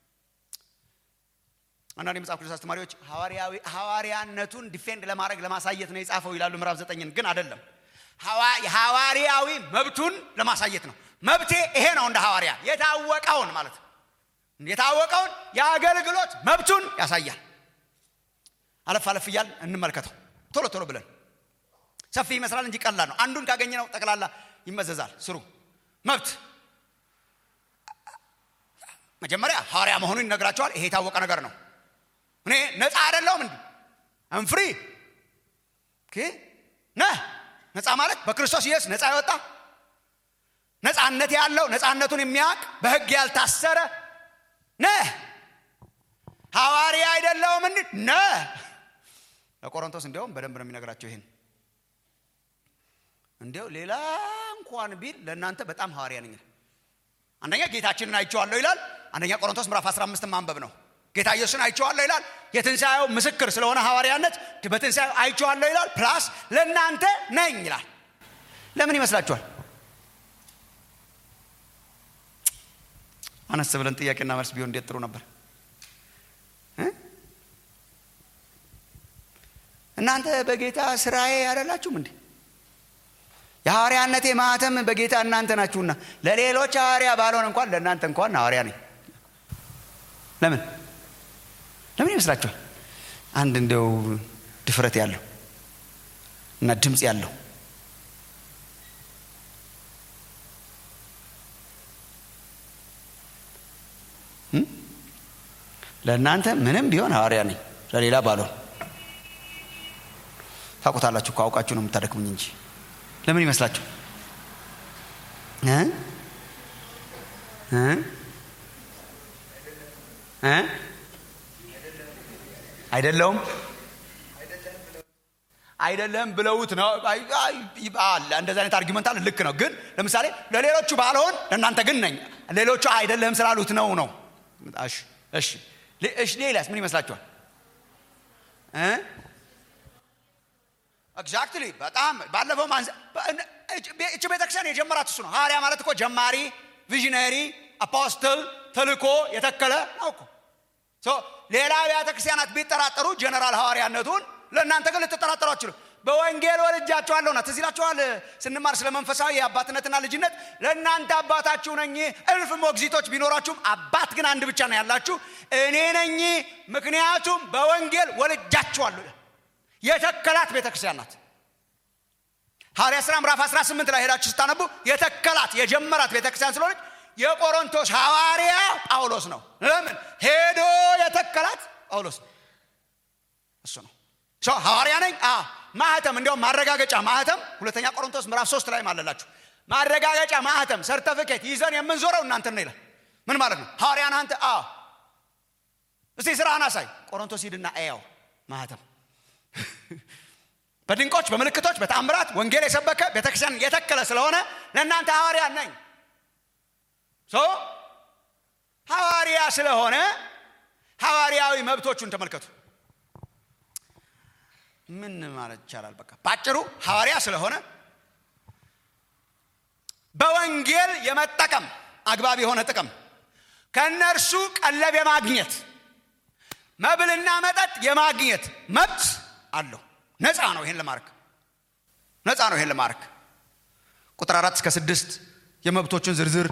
አንዳንድ የመጽሐፍ ቅዱስ አስተማሪዎች ሐዋርያነቱን ዲፌንድ ለማድረግ ለማሳየት ነው የጻፈው ይላሉ ምዕራፍ ዘጠኝን ግን አይደለም ሐዋርያዊ መብቱን ለማሳየት ነው መብቴ ይሄ ነው እንደ ሐዋርያ የታወቀውን ማለት ነው የታወቀውን የአገልግሎት መብቱን ያሳያል አለፍ አለፍ እያል እንመልከተው ቶሎ ቶሎ ብለን ሰፊ ይመስላል እንጂ ቀላል ነው አንዱን ካገኘ ነው ጠቅላላ ይመዘዛል ስሩ መብት መጀመሪያ ሐዋርያ መሆኑን ይነግራቸዋል ይሄ የታወቀ ነገር ነው እኔ ነፃ አይደለሁም እንዲ አንፍሪ ነህ ነፃ ማለት በክርስቶስ ኢየሱስ ነፃ የወጣ ነፃነት ያለው ነፃነቱን የሚያውቅ በህግ ያልታሰረ ነህ ሐዋርያ አይደለውም እንዲ ነህ ለቆሮንቶስ እንዲያውም በደንብ ነው የሚነግራቸው ይህን እንዲያው ሌላ እንኳን ቢል ለእናንተ በጣም ሐዋርያ ነኝ አንደኛ ጌታችንን አይቼዋለሁ ይላል አንደኛ ቆሮንቶስ ምዕራፍ 15 ማንበብ ነው ጌታ ኢየሱስን አይቼዋለሁ ይላል የትንሣኤው ምስክር ስለሆነ ሐዋርያነት በትንሣኤው አይቼዋለሁ ይላል ፕላስ ለእናንተ ነኝ ይላል ለምን ይመስላችኋል አነስ ብለን ጥያቄና መልስ ቢሆን እንዴት ጥሩ ነበር እናንተ በጌታ ስራዬ ያደላችሁም እንዴ የሐዋርያነቴ ማህተም በጌታ እናንተ ናችሁና ለሌሎች ሐዋርያ ባልሆን እንኳን ለእናንተ እንኳን ሐዋርያ ነኝ ለምን ለምን ይመስላችኋል አንድ እንደው ድፍረት ያለው እና ድምፅ ያለው ለእናንተ ምንም ቢሆን ሐዋርያ ነኝ ለሌላ ባልሆን ታውቁታላችሁ ከአውቃችሁ ነው የምታደክሙኝ እንጂ ለምን ይመስላችሁ እ እ እ አይደለውም አይደለም ብለውት ነው አለ እንደዚህ አይነት አርጊመንት አለ ልክ ነው ግን ለምሳሌ ለሌሎቹ ባልሆን ለእናንተ ግን ነኝ ሌሎቹ አይደለም ስላሉት ነው ነው እሺ እሺ እሺ ሌላስ ምን ይመስላችኋል ኤግዛክትሊ በጣም ባለፈው እች ቤተክርስቲያን የጀመራት እሱ ነው ሐዋርያ ማለት እኮ ጀማሪ ቪዥነሪ አፖስትል ተልኮ የተከለ ነው እኮ ሌላ አብያተ ክርስቲያናት ቢጠራጠሩ ጀነራል ሐዋርያነቱን ለእናንተ ግን ልትጠራጠሩ አችሉ በወንጌል ወልጃችኋለሁና ትዝ ይላችኋል ስንማር ስለ መንፈሳዊ የአባትነትና ልጅነት ለእናንተ አባታችሁ ነኝ እልፍ ሞግዚቶች ቢኖራችሁም አባት ግን አንድ ብቻ ነው ያላችሁ እኔ ነኝ ምክንያቱም በወንጌል ወልጃችኋለሁ የተከላት ቤተክርስቲያን ናት ሐዋርያ ሥራ ምዕራፍ 18 ላይ ሄዳችሁ ስታነቡ የተከላት የጀመራት ቤተክርስቲያን ስለሆነች የቆሮንቶስ ሐዋርያ ጳውሎስ ነው ለምን ሄዶ የተከላት ጳውሎስ ነው እሱ ነው ሰው ሐዋርያ ነኝ ማህተም እንዲያውም ማረጋገጫ ማህተም ሁለተኛ ቆሮንቶስ ምዕራፍ ሶስት ላይ አለላችሁ ማረጋገጫ ማህተም ሰርተፊኬት ይዘን የምንዞረው እናንተን ነው ይላል ምን ማለት ነው ሐዋርያን አንተ አ እስቲ ስራህን አሳይ ቆሮንቶስ ሂድና ኤያው ማህተም በድንቆች በምልክቶች በተአምራት ወንጌል የሰበከ ቤተክርስቲያን የተከለ ስለሆነ ለእናንተ ሐዋርያ ነኝ ሐዋርያ ስለሆነ ሐዋርያዊ መብቶቹን ተመልከቱ ምን ማለት ይቻላል በቃ ባጭሩ ሐዋርያ ስለሆነ በወንጌል የመጠቀም አግባብ የሆነ ጥቅም ከእነርሱ ቀለብ የማግኘት መብልና መጠጥ የማግኘት መብት አለው ነፃ ነው ይሄን ለማድረግ ነፃ ነው ይሄን ለማድረግ ቁጥር አራት እስከ ስድስት የመብቶቹን ዝርዝር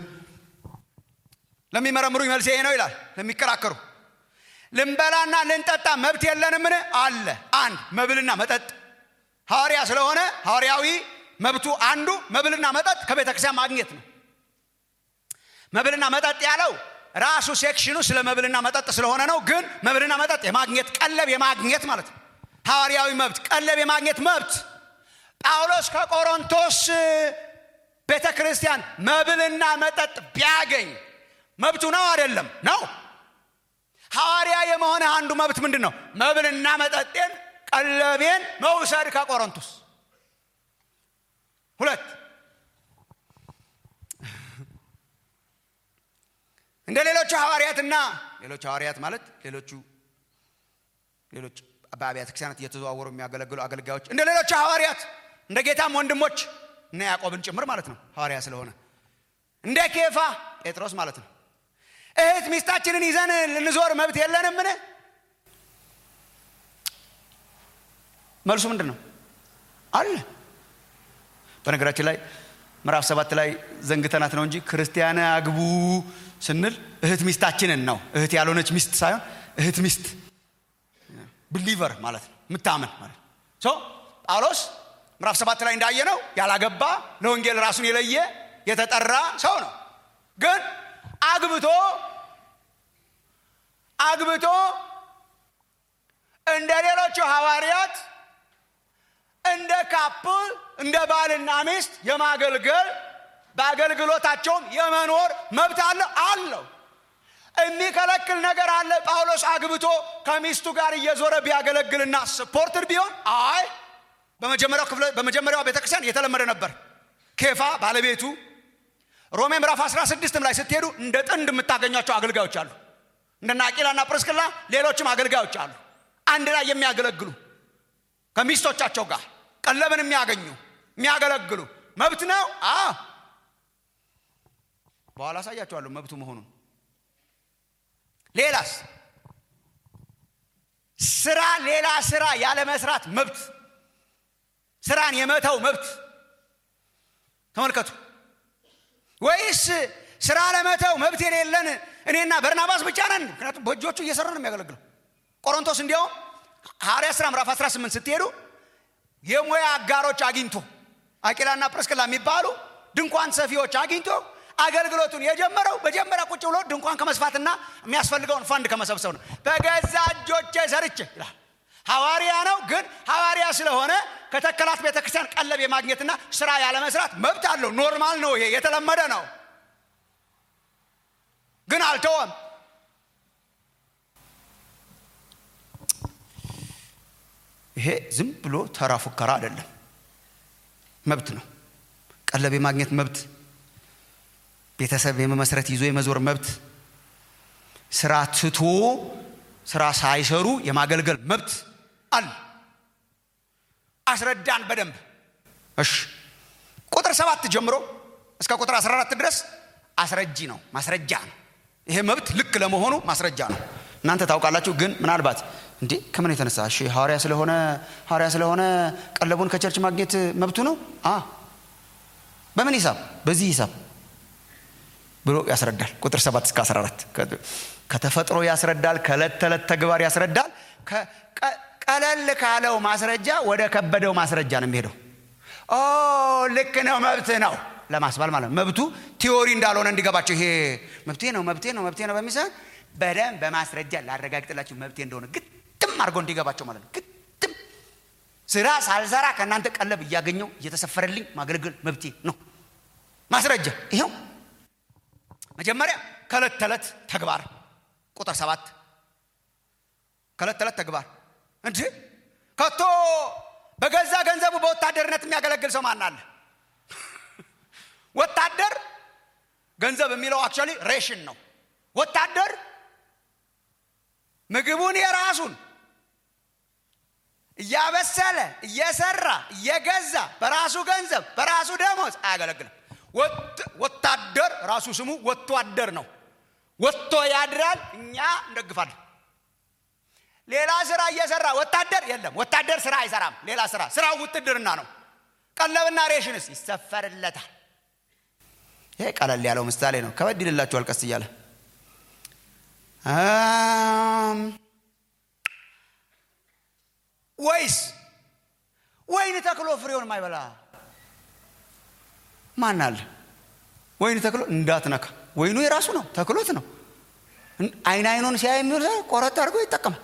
ለሚመረምሩ መልስ ይሄ ነው ይላል ለሚከራከሩ ልንበላና ልንጠጣ መብት የለንምን አለ አንድ መብልና መጠጥ ሐዋርያ ስለሆነ ሐዋርያዊ መብቱ አንዱ መብልና መጠጥ ከቤተ ክርስቲያን ማግኘት ነው መብልና መጠጥ ያለው ራሱ ሴክሽኑ ስለ መብልና መጠጥ ስለሆነ ነው ግን መብልና መጠጥ የማግኘት ቀለብ የማግኘት ማለት ነው ሐዋርያዊ መብት ቀለብ የማግኘት መብት ጳውሎስ ከቆሮንቶስ ቤተ ክርስቲያን መብልና መጠጥ ቢያገኝ መብቱ ነው አይደለም ነው ሐዋርያ የመሆነ አንዱ መብት ምንድን ነው መብልና መጠጤን ቀለቤን መውሰድ ከቆሮንቶስ ሁለት እንደ ሌሎቹ ሐዋርያትና ሌሎቹ ሐዋርያት ማለት ሌሎቹ ሌሎች በአብያተ ክርስቲያናት እየተዘዋወሩ የሚያገለግሉ አገልጋዮች እንደ ሌሎቹ ሐዋርያት እንደ ጌታም ወንድሞች እና ያዕቆብን ጭምር ማለት ነው ሐዋርያ ስለሆነ እንደ ኬፋ ጴጥሮስ ማለት ነው እህት ሚስታችንን ይዘን ልንዞር መብት የለንምን መልሱ ምንድን ነው አለ በነገራችን ላይ ምዕራፍ ሰባት ላይ ዘንግተናት ነው እንጂ ክርስቲያን አግቡ ስንል እህት ሚስታችንን ነው እህት ያልሆነች ሚስት ሳይሆን እህት ሚስት ብሊቨር ማለት ነው የምታምን ማለት ሶ ጳውሎስ ምዕራፍ ሰባት ላይ እንዳየ ነው ያላገባ ለወንጌል ራሱን የለየ የተጠራ ሰው ነው ግን አግብቶ አግብቶ እንደ ሌሎቹ ሐዋርያት እንደ ካፕል እንደ ባልና ሚስት የማገልገል በአገልግሎታቸውም የመኖር መብት አለ አለው የሚከለክል ነገር አለ ጳውሎስ አግብቶ ከሚስቱ ጋር እየዞረ ቢያገለግልና ስፖርትድ ቢሆን አይ በመጀመሪያው ክፍለ በመጀመሪያው ቤተክርስቲያን የተለመደ ነበር ኬፋ ባለቤቱ ሮሜ ምዕራፍ 16 ላይ ስትሄዱ እንደ ጥንድ የምታገኟቸው አገልጋዮች አሉ እንደና አቂላና ጵርስቅላ ሌሎችም አገልጋዮች አሉ አንድ ላይ የሚያገለግሉ ከሚስቶቻቸው ጋር ቀለብን የሚያገኙ የሚያገለግሉ መብት ነው አ በኋላ አሳያቸዋለሁ መብቱ መሆኑን ሌላስ ስራ ሌላ ስራ ያለ መስራት መብት ስራን የመተው መብት ተመልከቱ ወይስ ስራ ለመተው መብት የሌለን እኔና በርናባስ ብቻ ነን ምክንያቱም በእጆቹ እየሰራ ነው የሚያገለግለው ቆሮንቶስ እንዲያውም ሐዋርያ ሥራ ምዕራፍ 18 ስትሄዱ የሙያ አጋሮች አግኝቶ አቂላና ጵርስቅላ የሚባሉ ድንኳን ሰፊዎች አግኝቶ አገልግሎቱን የጀመረው መጀመሪያ ቁጭ ብሎ ድንኳን ከመስፋትና የሚያስፈልገውን ፈንድ ከመሰብሰብ ነው። በገዛ እጆቼ ሰርቼ ይላል። ሐዋርያ ነው፣ ግን ሐዋርያ ስለሆነ ከተከላት ቤተክርስቲያን ቀለብ የማግኘትና ስራ ያለመስራት መብት አለው። ኖርማል ነው፣ ይሄ የተለመደ ነው። ግን አልተወም። ይሄ ዝም ብሎ ተራ ፉከራ አይደለም፣ መብት ነው። ቀለብ የማግኘት መብት፣ ቤተሰብ የመመስረት ይዞ የመዞር መብት፣ ስራ ትቶ ስራ ሳይሰሩ የማገልገል መብት አለ። አስረዳን በደንብ እሺ። ቁጥር ሰባት ጀምሮ እስከ ቁጥር 14 ድረስ አስረጂ ነው፣ ማስረጃ ነው። ይሄ መብት ልክ ለመሆኑ ማስረጃ ነው። እናንተ ታውቃላችሁ። ግን ምናልባት እንዴ ከምን የተነሳ እሺ ሐዋርያ ስለሆነ ሐዋርያ ስለሆነ ቀለቡን ከቸርች ማግኘት መብቱ ነው አ በምን ሂሳብ በዚህ ሂሳብ ብሎ ያስረዳል። ቁጥር 7 እስከ 14 ከተፈጥሮ ያስረዳል፣ ከዕለት ተዕለት ተግባር ያስረዳል። ቀለል ካለው ማስረጃ ወደ ከበደው ማስረጃ ነው የሚሄደው። ኦ ልክ ነው መብት ነው ለማስባል ማለት ነው። መብቱ ቲዎሪ እንዳልሆነ እንዲገባቸው ይሄ መብቴ ነው መብቴ ነው መብቴ ነው በሚሰጥ በደንብ በማስረጃ ላረጋግጥላችሁ መብቴ እንደሆነ ግጥም አድርጎ እንዲገባቸው ማለት ነው። ግጥም ስራ ሳልሰራ ከእናንተ ቀለብ እያገኘው እየተሰፈረልኝ ማገልገል መብቴ ነው። ማስረጃ ይኸው መጀመሪያ ከዕለት ተዕለት ተግባር ቁጥር ሰባት ከዕለት ተዕለት ተግባር እንጂ ከቶ በገዛ ገንዘቡ በወታደርነት የሚያገለግል ሰው ማን አለ? ወታደር ገንዘብ የሚለው አክቹዋሊ ሬሽን ነው። ወታደር ምግቡን የራሱን እያበሰለ እየሰራ እየገዛ በራሱ ገንዘብ በራሱ ደሞዝ አያገለግልም። ወታደር ራሱ ስሙ ወጥቶ አደር ነው። ወጥቶ ያድራል፣ እኛ እንደግፋለን። ሌላ ስራ እየሰራ ወታደር የለም። ወታደር ስራ አይሰራም። ሌላ ስራ ስራው ውትድርና ነው። ቀለብና ሬሽንስ ይሰፈርለታል። ይሄ ቀለል ያለው ምሳሌ ነው። ከበድ ይልላችኋል ቀስ እያለ ወይስ ወይን ተክሎ ፍሬውን ማይበላ ማን አለ? ወይን ተክሎ እንዳትነካ። ወይኑ የራሱ ነው፣ ተክሎት ነው። አይን አይኑን ሲያይ የሚውል ቆረጥ አድርጎ ይጠቀማል።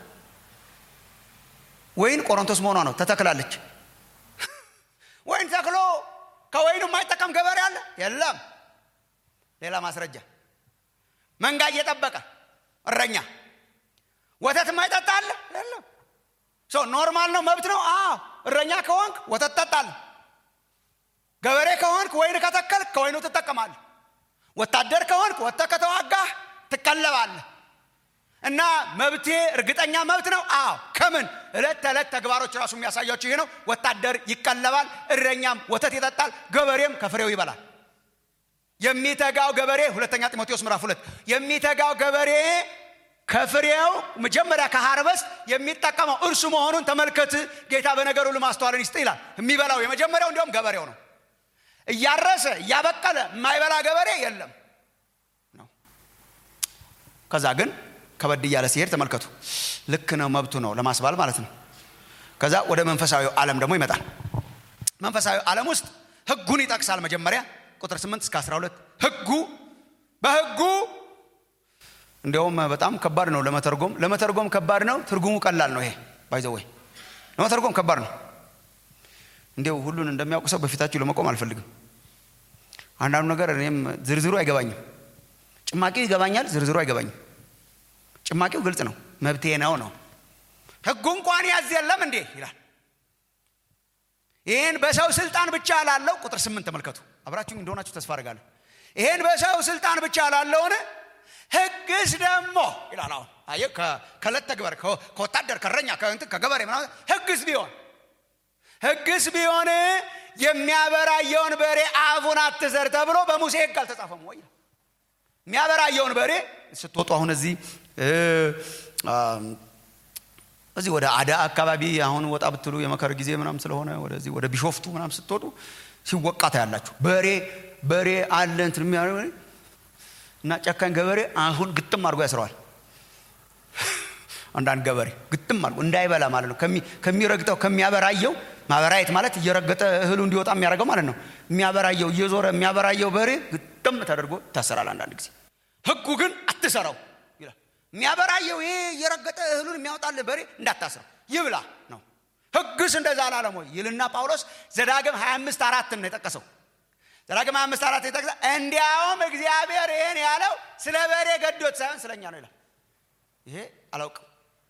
ወይን ቆሮንቶስ መሆኗ ነው፣ ተተክላለች። ወይን ተክሎ ከወይኑ የማይጠቀም ገበሬ አለ? የለም። ሌላ ማስረጃ መንጋ እየጠበቀ እረኛ ወተት የማይጠጣ አለ? የለም። ሰው ኖርማል ነው፣ መብት ነው። አዎ እረኛ ከሆንክ ወተት ጠጣለህ። ገበሬ ከሆንክ ወይን ከተከልክ ከወይኑ ትጠቀማለህ። ወታደር ከሆንክ ወጥተህ ከተዋጋህ ትቀለባለህ። እና መብቴ እርግጠኛ መብት ነው። አዎ ከምን ዕለት ተዕለት ተግባሮች ራሱ የሚያሳያቸው ይሄ ነው። ወታደር ይቀለባል፣ እረኛም ወተት ይጠጣል፣ ገበሬም ከፍሬው ይበላል። የሚተጋው ገበሬ ሁለተኛ ጢሞቴዎስ ምዕራፍ ሁለት የሚተጋው ገበሬ ከፍሬው መጀመሪያ ከሃርበስት የሚጠቀመው እርሱ መሆኑን ተመልከት። ጌታ በነገሩ ሁሉ ማስተዋልን ይስጥ ይላል። የሚበላው የመጀመሪያው እንዲሁም ገበሬው ነው። እያረሰ እያበቀለ የማይበላ ገበሬ የለም ነው። ከዛ ግን ከበድ እያለ ሲሄድ ተመልከቱ። ልክ ነው መብቱ ነው ለማስባል ማለት ነው። ከዛ ወደ መንፈሳዊ ዓለም ደግሞ ይመጣል። መንፈሳዊ ዓለም ውስጥ ህጉን ይጠቅሳል። መጀመሪያ ቁጥር 8 እስከ 12 ህጉ በህጉ እንዲያውም በጣም ከባድ ነው ለመተርጎም ለመተርጎም ከባድ ነው። ትርጉሙ ቀላል ነው። ይሄ ባይዘወይ ለመተርጎም ከባድ ነው። እንዲያው ሁሉን እንደሚያውቅ ሰው በፊታችሁ ለመቆም አልፈልግም። አንዳንዱ ነገር እኔም ዝርዝሩ አይገባኝም። ጭማቂው ይገባኛል፣ ዝርዝሩ አይገባኝም። ጭማቂው ግልጽ ነው፣ መብቴ ነው ነው። ህጉ እንኳን ያዝ የለም እንዴ ይላል። ይህን በሰው ስልጣን ብቻ ላለው ቁጥር ስምንት ተመልከቱ። አብራችሁ እንደሆናችሁ ተስፋ አድርጋለሁ። ይህን በሰው ስልጣን ብቻ ላለውን ህግስ ደግሞ ይላል። አሁን አየህ፣ ከዕለት ተግባር ከወታደር ከረኛ ከእንትን ከገበሬ ምናምን ህግስ ቢሆን ህግስ ቢሆን የሚያበራየውን በሬ አፉን አትሰር ተብሎ በሙሴ ህግ አልተጻፈም ወይ? የሚያበራየውን በሬ ስትወጡ አሁን እዚህ እዚህ ወደ አዳ አካባቢ አሁን ወጣ ብትሉ የመከር ጊዜ ምናም ስለሆነ ወደዚህ ወደ ቢሾፍቱ ምናም ስትወጡ ሲወቃ ታያላችሁ። በሬ በሬ አለ እንትን የሚያደርግ እና ጨካኝ ገበሬ አሁን ግጥም አድርጎ ያስረዋል። አንዳንድ ገበሬ ግጥም አድርጎ እንዳይበላ ማለት ነው። ከሚረግጠው ከሚያበራየው ማበራየት ማለት እየረገጠ እህሉ እንዲወጣ የሚያደርገው ማለት ነው። የሚያበራየው እየዞረ የሚያበራየው በሬ ደም ተደርጎ ይታሰራል አንዳንድ ጊዜ ህጉ ግን አትሰራው ይላል የሚያበራየው ይሄ እየረገጠ እህሉን የሚያወጣል በሬ እንዳታስረው ይብላ ነው ህግስ እንደዛ አላለም ወይ ይልና ጳውሎስ ዘዳግም 25 አራትን ነው የጠቀሰው ዘዳግም 25 አራት የጠቀሰ እንዲያውም እግዚአብሔር ይህን ያለው ስለ በሬ ገዶት ሳይሆን ስለኛ ነው ይላል ይሄ አላውቅም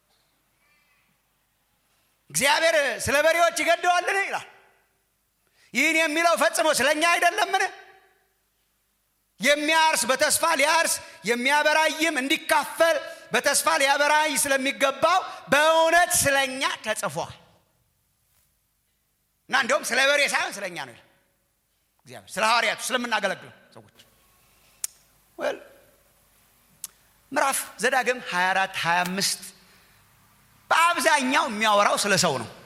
እግዚአብሔር ስለ በሬዎች ይገደዋልን ይላል ይህን የሚለው ፈጽሞ ስለኛ አይደለምን የሚያርስ በተስፋ ሊያርስ የሚያበራይም እንዲካፈል በተስፋ ሊያበራይ ስለሚገባው በእውነት ስለኛ ተጽፏል እና እንዲሁም ስለ በሬ ሳይሆን ስለኛ ነው እግዚአብሔር ስለ ሐዋርያቱ ስለምናገለግሉ ሰዎች ወል ምዕራፍ ዘዳግም 24 25 በአብዛኛው የሚያወራው ስለ ሰው ነው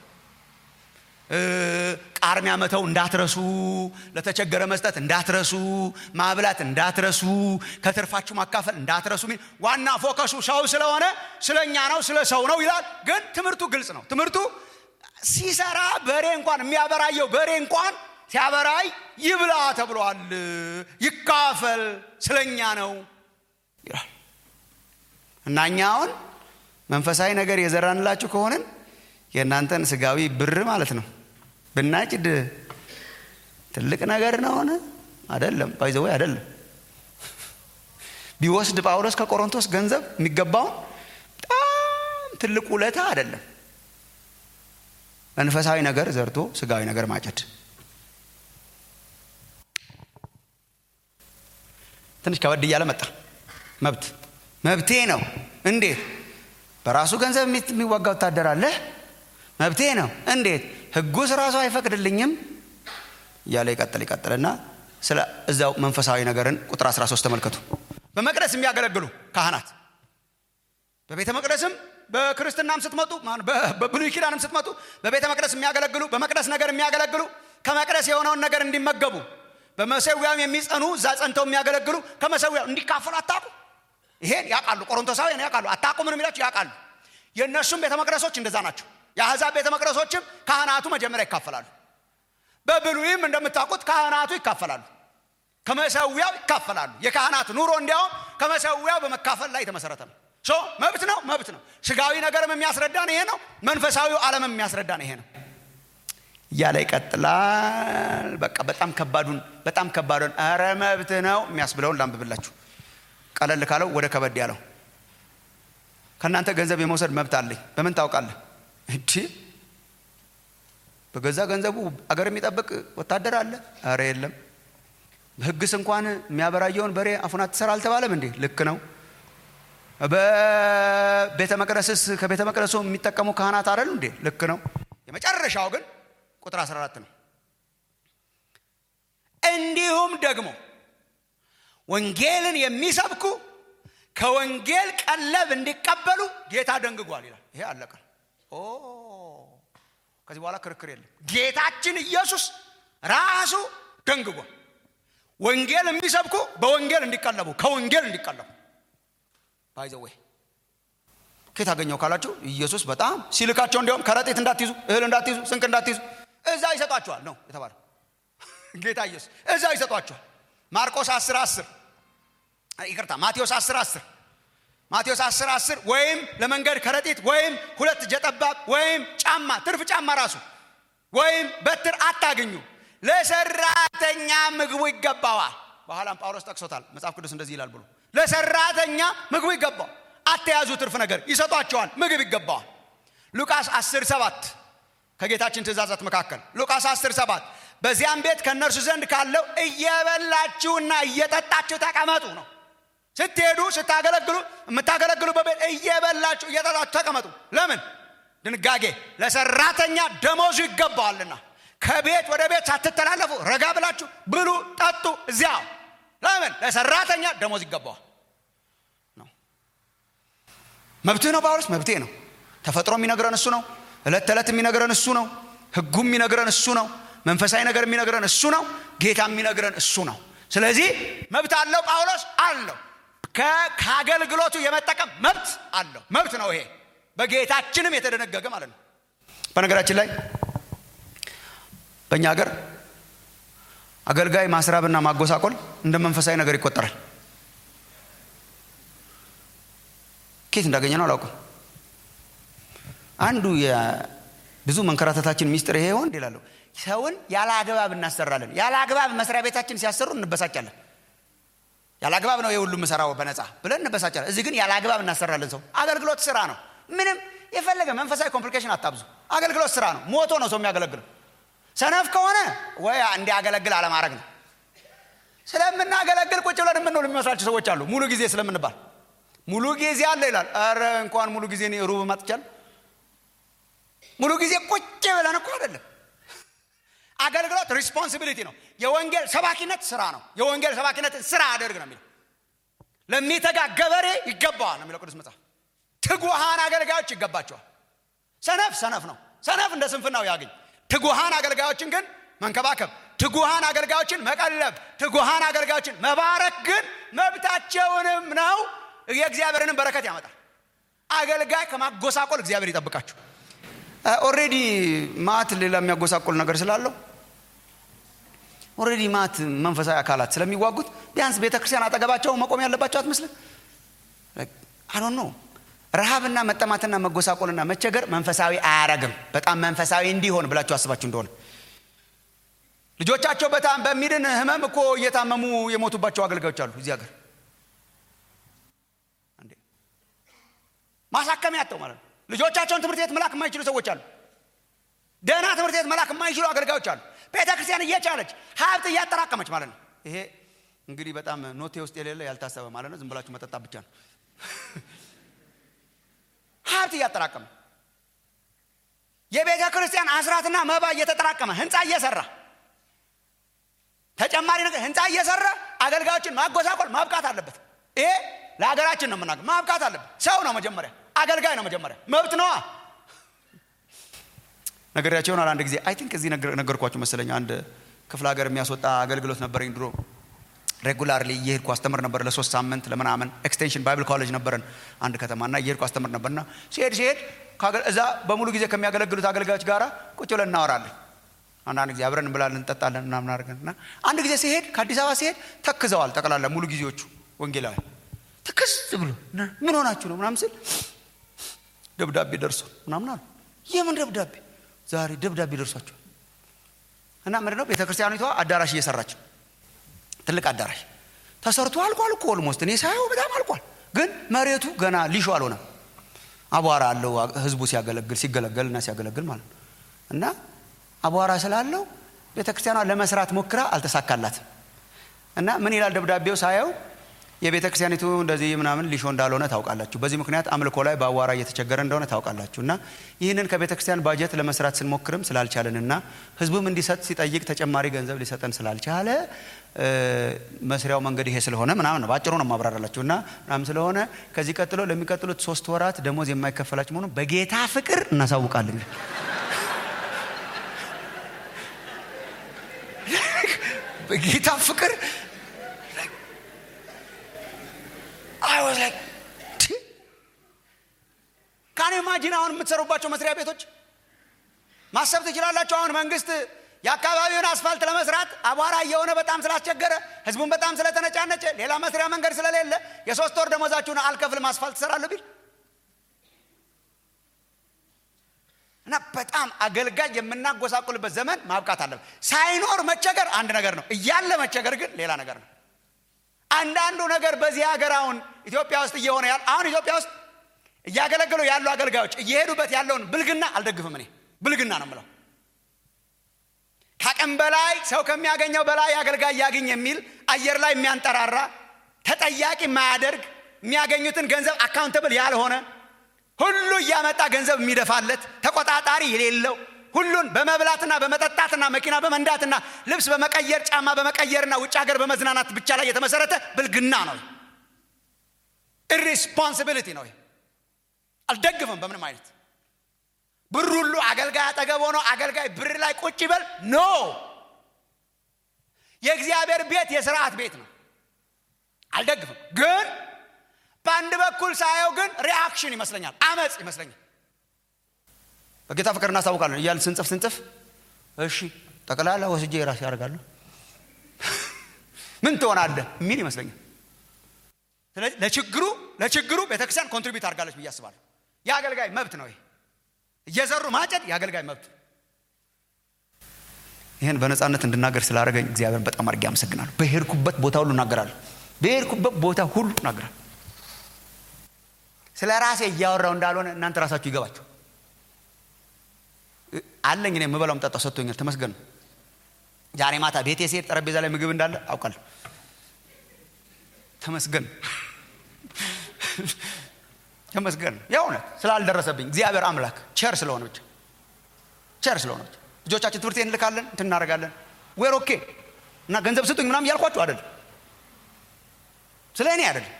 ቃርሚያ መተው እንዳትረሱ ለተቸገረ መስጠት እንዳትረሱ ማብላት እንዳትረሱ ከትርፋችሁ ማካፈል እንዳትረሱ ዋና ፎከሱ ሰው ስለሆነ ስለኛ ነው ስለ ሰው ነው ይላል ግን ትምህርቱ ግልጽ ነው ትምህርቱ ሲሰራ በሬ እንኳን የሚያበራየው በሬ እንኳን ሲያበራይ ይብላ ተብሏል ይካፈል ስለኛ ነው ይላል እና እኛ አሁን መንፈሳዊ ነገር የዘራንላችሁ ከሆንን የእናንተን ስጋዊ ብር ማለት ነው ብናጭድ ትልቅ ነገር ነሆነ አደለም ባይዘወ አደለም ቢወስድ ጳውሎስ ከቆሮንቶስ ገንዘብ የሚገባውን በጣም ትልቅ ውለታ አደለም መንፈሳዊ ነገር ዘርቶ ስጋዊ ነገር ማጨድ ትንሽ ከወድ እያለ መጣ መብት መብቴ ነው እንዴት በራሱ ገንዘብ የሚዋጋ ወታደር አለ መብቴ ነው እንዴት ህጉስ ራሱ አይፈቅድልኝም እያለ ይቀጥል ይቀጥልና ስለ እዛው መንፈሳዊ ነገርን ቁጥር 13 ተመልከቱ በመቅደስ የሚያገለግሉ ካህናት በቤተ መቅደስም በክርስትናም ስትመጡ በብሉይ ኪዳንም ስትመጡ በቤተ መቅደስ የሚያገለግሉ በመቅደስ ነገር የሚያገለግሉ ከመቅደስ የሆነውን ነገር እንዲመገቡ በመሰዊያም የሚጸኑ እዛ ጸንተው የሚያገለግሉ ከመሰዊያው እንዲካፈሉ አታቁ ይሄን ያውቃሉ ቆሮንቶሳውያን ያውቃሉ አታቁ ምን የሚላቸው ያውቃሉ የእነሱም ቤተ መቅደሶች እንደዛ ናቸው የአሕዛብ ቤተ መቅደሶችም ካህናቱ መጀመሪያ ይካፈላሉ በብሉይም እንደምታውቁት ካህናቱ ይካፈላሉ ከመሰዊያው ይካፈላሉ የካህናት ኑሮ እንዲያውም ከመሰዊያው በመካፈል ላይ የተመሰረተ ነው ሶ መብት ነው መብት ነው ስጋዊ ነገርም የሚያስረዳን ይሄ ነው መንፈሳዊው ዓለምም የሚያስረዳን ይሄ ነው እያለ ይቀጥላል በቃ በጣም ከባዱን በጣም ከባዱን ኧረ መብት ነው የሚያስብለውን ላንብብላችሁ ቀለል ካለው ወደ ከበድ ያለው ከእናንተ ገንዘብ የመውሰድ መብት አለኝ በምን ታውቃለህ እንዲ በገዛ ገንዘቡ አገር የሚጠብቅ ወታደር አለ አረ የለም ህግስ እንኳን የሚያበራየውን በሬ አፉን አትሰራ አልተባለም እንዴ ልክ ነው በቤተ መቅደስስ ከቤተ መቅደሱ የሚጠቀሙ ካህናት አደሉ እንዴ ልክ ነው የመጨረሻው ግን ቁጥር 14 ነው እንዲሁም ደግሞ ወንጌልን የሚሰብኩ ከወንጌል ቀለብ እንዲቀበሉ ጌታ ደንግጓል ይላል ይሄ አለቀ ኦ ከዚህ በኋላ ክርክር የለም ጌታችን ኢየሱስ ራሱ ደንግጓል ወንጌል የሚሰብኩ በወንጌል እንዲቀለቡ ከወንጌል እንዲቀለቡ ባይዘዌ ከየት አገኘው ካላችሁ ኢየሱስ በጣም ሲልካቸው እንዲያውም ከረጢት እንዳትይዙ እህል እንዳትይዙ ስንቅ እንዳትይዙ እዛ ይሰጧቸዋል ነው የተባለ ጌታ ኢየሱስ እዛ ይሰጧቸዋል ማርቆስ 10 10 ይቅርታ ማቴዎስ 10 10 ማቴዎስ 10 10 ወይም ለመንገድ ከረጢት ወይም ሁለት ጀጠባብ ወይም ጫማ ትርፍ ጫማ ራሱ ወይም በትር አታገኙ ለሰራተኛ ምግቡ ይገባዋል በኋላም ጳውሎስ ጠቅሶታል መጽሐፍ ቅዱስ እንደዚህ ይላል ብሎ ለሰራተኛ ምግቡ ይገባዋል አተያዙ ትርፍ ነገር ይሰጧቸዋል ምግብ ይገባዋል ሉቃስ 10 7 ከጌታችን ትእዛዛት መካከል ሉቃስ 10 7 በዚያም ቤት ከእነርሱ ዘንድ ካለው እየበላችሁና እየጠጣችሁ ተቀመጡ ነው ስትሄዱ ስታገለግሉ የምታገለግሉ በቤት እየበላችሁ እየጠጣችሁ ተቀመጡ ለምን ድንጋጌ ለሰራተኛ ደሞዙ ይገባዋልና ከቤት ወደ ቤት ሳትተላለፉ ረጋ ብላችሁ ብሉ ጠጡ እዚያው ለምን ለሰራተኛ ደሞዝ ይገባዋል ነው መብትህ ነው ጳውሎስ መብቴ ነው ተፈጥሮ የሚነግረን እሱ ነው እለት ተዕለት የሚነግረን እሱ ነው ህጉ የሚነግረን እሱ ነው መንፈሳዊ ነገር የሚነግረን እሱ ነው ጌታ የሚነግረን እሱ ነው ስለዚህ መብት አለው ጳውሎስ አለው ከአገልግሎቱ የመጠቀም መብት አለው መብት ነው ይሄ በጌታችንም የተደነገገ ማለት ነው በነገራችን ላይ በእኛ ሀገር አገልጋይ ማስራብና ማጎሳቆል እንደ መንፈሳዊ ነገር ይቆጠራል ኬት እንዳገኘ ነው አላውቅም አንዱ ብዙ መንከራተታችን ሚስጥር ይሄ ይሆን ይላለሁ ሰውን ያለ አግባብ እናሰራለን ያለ አግባብ መስሪያ ቤታችን ሲያሰሩ እንበሳጫለን ያለ አግባብ ነው የሁሉም ምሰራው በነፃ ብለን እንበሳጫለን እዚህ ግን ያለ አግባብ እናሰራለን ሰው አገልግሎት ስራ ነው ምንም የፈለገ መንፈሳዊ ኮምፕሊኬሽን አታብዙ አገልግሎት ስራ ነው ሞቶ ነው ሰው የሚያገለግለው ሰነፍ ከሆነ ወይ እንዲያገለግል አለማድረግ ነው ስለምናገለግል ቁጭ ብለን የምንውል የሚመስላቸው ሰዎች አሉ ሙሉ ጊዜ ስለምንባል ሙሉ ጊዜ አለ ይላል ረ እንኳን ሙሉ ጊዜ ሩብ ማጥቻል ሙሉ ጊዜ ቁጭ ብለን እኮ አይደለም አገልግሎት ሪስፖንሲቢሊቲ ነው የወንጌል ሰባኪነት ስራ ነው የወንጌል ሰባኪነት ስራ አደርግ ነው የሚለው ለሚተጋ ገበሬ ይገባዋል ነው የሚለው ቅዱስ መጽሐፍ ትጉሃን አገልጋዮች ይገባቸዋል ሰነፍ ሰነፍ ነው ሰነፍ እንደ ስንፍናው ያገኝ ትጉሃን አገልጋዮችን ግን መንከባከብ ትጉሃን አገልጋዮችን መቀለብ ትጉሃን አገልጋዮችን መባረክ ግን መብታቸውንም ነው የእግዚአብሔርንም በረከት ያመጣል አገልጋይ ከማጎሳቆል እግዚአብሔር ይጠብቃችሁ ኦሬዲ ማት ሌላ የሚያጎሳቆል ነገር ስላለው ኦሬዲ ማት መንፈሳዊ አካላት ስለሚዋጉት ቢያንስ ቤተ ክርስቲያን አጠገባቸው መቆም ያለባቸው አትመስልም አዶን ነው ረሃብና መጠማትና መጎሳቆልና መቸገር መንፈሳዊ አያረግም በጣም መንፈሳዊ እንዲሆን ብላችሁ አስባችሁ እንደሆነ ልጆቻቸው በጣም በሚድን ህመም እኮ እየታመሙ የሞቱባቸው አገልጋዮች አሉ እዚህ ሀገር ማሳከም ያተው ማለት ነው ልጆቻቸውን ትምህርት ቤት መላክ የማይችሉ ሰዎች አሉ ደህና ትምህርት ቤት መላክ የማይችሉ አገልጋዮች አሉ ቤተ ክርስቲያን እየቻለች ሀብት እያጠራቀመች ማለት ነው ይሄ እንግዲህ በጣም ኖቴ ውስጥ የሌለ ያልታሰበ ማለት ነው ዝም ብላችሁ መጠጣ ብቻ ነው ሀብት እያጠራቀመ የቤተ ክርስቲያን አስራትና መባ እየተጠራቀመ ህንፃ እየሰራ ተጨማሪ ነገር ህንፃ እየሰራ አገልጋዮችን ማጎሳቆል ማብቃት አለበት ይሄ ለሀገራችን ነው የምናገር ማብቃት አለበት ሰው ነው መጀመሪያ አገልጋይ ነው መጀመሪያ መብት ነዋ ነገሪያቸው ይሆናል አንድ ጊዜ አይ ቲንክ እዚህ ነገርኳችሁ መሰለኝ አንድ ክፍለ ሀገር የሚያስወጣ አገልግሎት ነበረኝ ድሮ ሬጉላርሊ እየሄድኩ አስተምር ነበር ለሶስት ሳምንት ለምናምን ኤክስቴንሽን ባይብል ኮሌጅ ነበረን አንድ ከተማና እየሄድኩ አስተምር ነበርና ሲሄድ ሲሄድ እዛ በሙሉ ጊዜ ከሚያገለግሉት አገልጋዮች ጋር ቁጭ ብለን እናወራለን አንዳንድ ጊዜ አብረን እንብላለን እንጠጣለን ምናምን አድርገን እና አንድ ጊዜ ሲሄድ ከአዲስ አበባ ሲሄድ ተክዘዋል ጠቅላላ ሙሉ ጊዜዎቹ ወንጌላዊ ትክስ ብሎ ምን ሆናችሁ ነው ምናምን ስል ደብዳቤ ደርሶ ምናምን አሉ የምን ደብዳቤ ዛሬ ደብዳቤ ደርሷቸው እና ምንድነው ቤተ ክርስቲያኒቷ አዳራሽ እየሰራች ትልቅ አዳራሽ ተሰርቶ አልቋል እኮ ኦልሞስት እኔ ሳየው በጣም አልቋል ግን መሬቱ ገና ሊሾ አልሆነም አቧራ አለው ህዝቡ ሲያገለግል ሲገለገል እና ሲያገለግል ማለት ነው እና አቧራ ስላለው ቤተ ክርስቲያኗ ለመስራት ሞክራ አልተሳካላትም እና ምን ይላል ደብዳቤው ሳየው የቤተ ክርስቲያኒቱ እንደዚህ ምናምን ሊሾ እንዳልሆነ ታውቃላችሁ በዚህ ምክንያት አምልኮ ላይ በአዋራ እየተቸገረ እንደሆነ ታውቃላችሁ እና ይህንን ከቤተ ክርስቲያን ባጀት ለመስራት ስንሞክርም ስላልቻልንና ህዝቡም እንዲሰጥ ሲጠይቅ ተጨማሪ ገንዘብ ሊሰጠን ስላልቻለ መስሪያው መንገድ ይሄ ስለሆነ ምናምን ነው በአጭሩ ነው ማብራራላችሁ እና ምናምን ስለሆነ ከዚህ ቀጥሎ ለሚቀጥሉት ሶስት ወራት ደሞዝ የማይከፈላችሁ መሆኑ በጌታ ፍቅር እናሳውቃለን በጌታ ፍቅር I was like, ካን ኢማጂን አሁን የምትሰሩባቸው መስሪያ ቤቶች ማሰብ ትችላላችሁ። አሁን መንግስት የአካባቢውን አስፋልት ለመስራት አቧራ እየሆነ በጣም ስላስቸገረ ህዝቡን በጣም ስለተነጫነጨ ሌላ መስሪያ መንገድ ስለሌለ የሶስት ወር ደሞዛችሁን አልከፍልም አስፋልት ትሰራለሁ ቢል እና በጣም አገልጋይ የምናጎሳቁልበት ዘመን ማብቃት አለበት። ሳይኖር መቸገር አንድ ነገር ነው፣ እያለ መቸገር ግን ሌላ ነገር ነው። አንዳንዱ ነገር በዚህ ሀገር አሁን ኢትዮጵያ ውስጥ እየሆነ ያለ አሁን ኢትዮጵያ ውስጥ እያገለገሉ ያሉ አገልጋዮች እየሄዱበት ያለውን ብልግና አልደግፍም። እኔ ብልግና ነው የምለው። ከአቅም በላይ ሰው ከሚያገኘው በላይ አገልጋይ ያገኝ የሚል አየር ላይ የሚያንጠራራ ተጠያቂ የማያደርግ የሚያገኙትን ገንዘብ አካውንተብል ያልሆነ ሁሉ እያመጣ ገንዘብ የሚደፋለት ተቆጣጣሪ የሌለው ሁሉን በመብላትና በመጠጣትና መኪና በመንዳትና ልብስ በመቀየር ጫማ በመቀየርና ውጭ ሀገር በመዝናናት ብቻ ላይ የተመሰረተ ብልግና ነው። ኢሪስፖንሲቢሊቲ ነው። አልደግፍም በምንም አይነት። ብር ሁሉ አገልጋይ አጠገብ ሆኖ አገልጋይ ብር ላይ ቁጭ ይበል ኖ። የእግዚአብሔር ቤት የስርዓት ቤት ነው። አልደግፍም። ግን በአንድ በኩል ሳየው ግን ሪአክሽን ይመስለኛል፣ አመፅ ይመስለኛል። በጌታ ፍቅር እናስታውቃለን እያልን ስንጽፍ ስንጽፍ እሺ ጠቅላላ ወስጄ የራሴ ያደርጋለሁ ምን ትሆናለህ የሚል ይመስለኛል ስለዚህ ለችግሩ ለችግሩ ቤተክርስቲያን ኮንትሪቢዩት አድርጋለች ብዬ አስባለሁ የአገልጋይ መብት ነው ይሄ እየዘሩ ማጨድ የአገልጋይ መብት ይህን በነፃነት እንድናገር ስላደረገኝ እግዚአብሔርን በጣም አድርጌ አመሰግናለሁ በሄድኩበት ቦታ ሁሉ እናገራለሁ በሄድኩበት ቦታ ሁሉ እናገራለሁ ስለ ራሴ እያወራው እንዳልሆነ እናንተ ራሳችሁ ይገባችሁ አለኝ እኔ የምበላው ምጠጣው ሰጥቶኛል ተመስገን ነው ዛሬ ማታ ቤቴ ስሄድ ጠረጴዛ ላይ ምግብ እንዳለ አውቃለሁ ተመስገን ተመስገን የእውነት ስላልደረሰብኝ እግዚአብሔር አምላክ ቸር ስለሆነ ብቻ ቸር ስለሆነ ብቻ ልጆቻችን ትምህርት እንልካለን እንትን እናደርጋለን ዌር ኦኬ እና ገንዘብ ስጡኝ ምናም እያልኳችሁ አይደለም ስለ እኔ አይደለም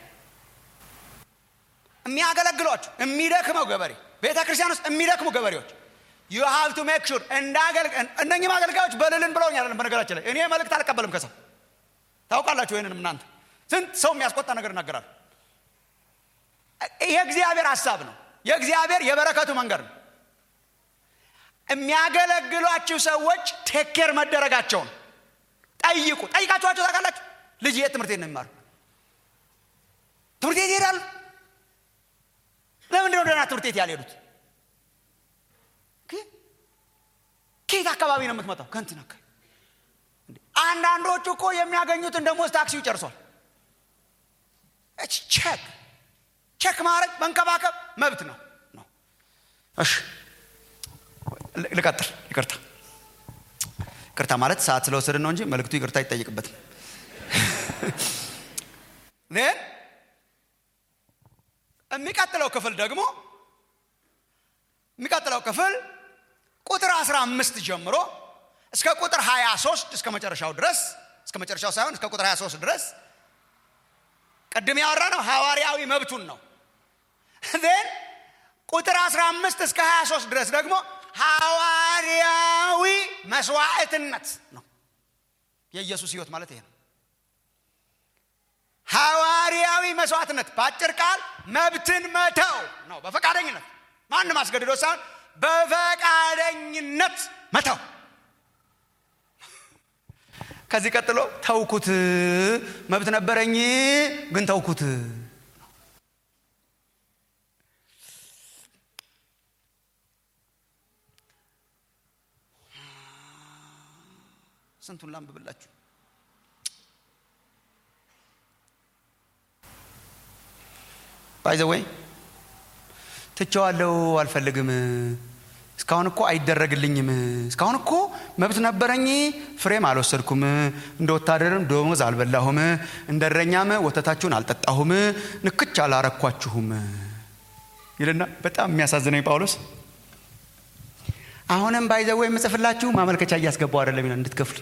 የሚያገለግሏችሁ የሚደክመው ገበሬ ቤተ ክርስቲያን ውስጥ የሚደክሙ ገበሬዎች ዩ ሃቭ ቱ ሜክ ሹር እነኝም አገልጋዮች በልልን ብለውኝ አይደለም በነገራችን ላይ እኔ መልእክት አልቀበልም ከሰው ታውቃላችሁ ይህንንም እናንተ ስንት ሰው የሚያስቆጣ ነገር እናገራል ይሄ እግዚአብሔር ሀሳብ ነው የእግዚአብሔር የበረከቱ መንገድ ነው የሚያገለግሏችሁ ሰዎች ቴኬር መደረጋቸውን ጠይቁ ጠይቃችኋቸው ታውቃላችሁ ልጅ የት ትምህርት ቤት ነው የሚማሩ ትምህርት ቤት ይሄዳሉ ለምንድነው ደህና ትምህርት ቤት ያልሄዱት ከየት አካባቢ ነው የምትመጣው ከንትን አካባቢ አንዳንዶቹ እኮ የሚያገኙትን ደሞዝ ታክሲው ጨርሷል ቼክ ቼክ ማድረግ መንከባከብ መብት ነው ነው እሺ ልቀጥል ይቅርታ ይቅርታ ማለት ሰዓት ስለወሰድን ነው እንጂ መልክቱ ይቅርታ አይጠይቅበትም ን የሚቀጥለው ክፍል ደግሞ የሚቀጥለው ክፍል ቁጥር 15 ጀምሮ እስከ ቁጥር 23 እስከ መጨረሻው ድረስ እስከ መጨረሻው ሳይሆን እስከ ቁጥር 23 ድረስ ቅድም ያወራ ነው ሐዋርያዊ መብቱን ነው ን ቁጥር 15 እስከ 23 ድረስ ደግሞ ሐዋርያዊ መስዋዕትነት ነው የኢየሱስ ህይወት ማለት ይሄ ነው ሐዋርያዊ መስዋዕትነት በአጭር ቃል መብትን መተው ነው በፈቃደኝነት ማንም አስገድዶ ሳይሆን በፈቃደኝነት መተው ከዚህ ቀጥሎ ተውኩት መብት ነበረኝ ግን ተውኩት ስንቱን ላንብብላችሁ ባይዘወይ ትቸዋለው አልፈልግም እስካሁን እኮ አይደረግልኝም እስካሁን እኮ መብት ነበረኝ ፍሬም አልወሰድኩም እንደ ወታደርም ደሞዝ አልበላሁም እንደ እረኛም ወተታችሁን አልጠጣሁም ንክች አላረኳችሁም ይልና በጣም የሚያሳዝነኝ ጳውሎስ አሁንም ባይዘወ የምጽፍላችሁ ማመልከቻ እያስገባው አይደለም ይላል እንድትከፍሉ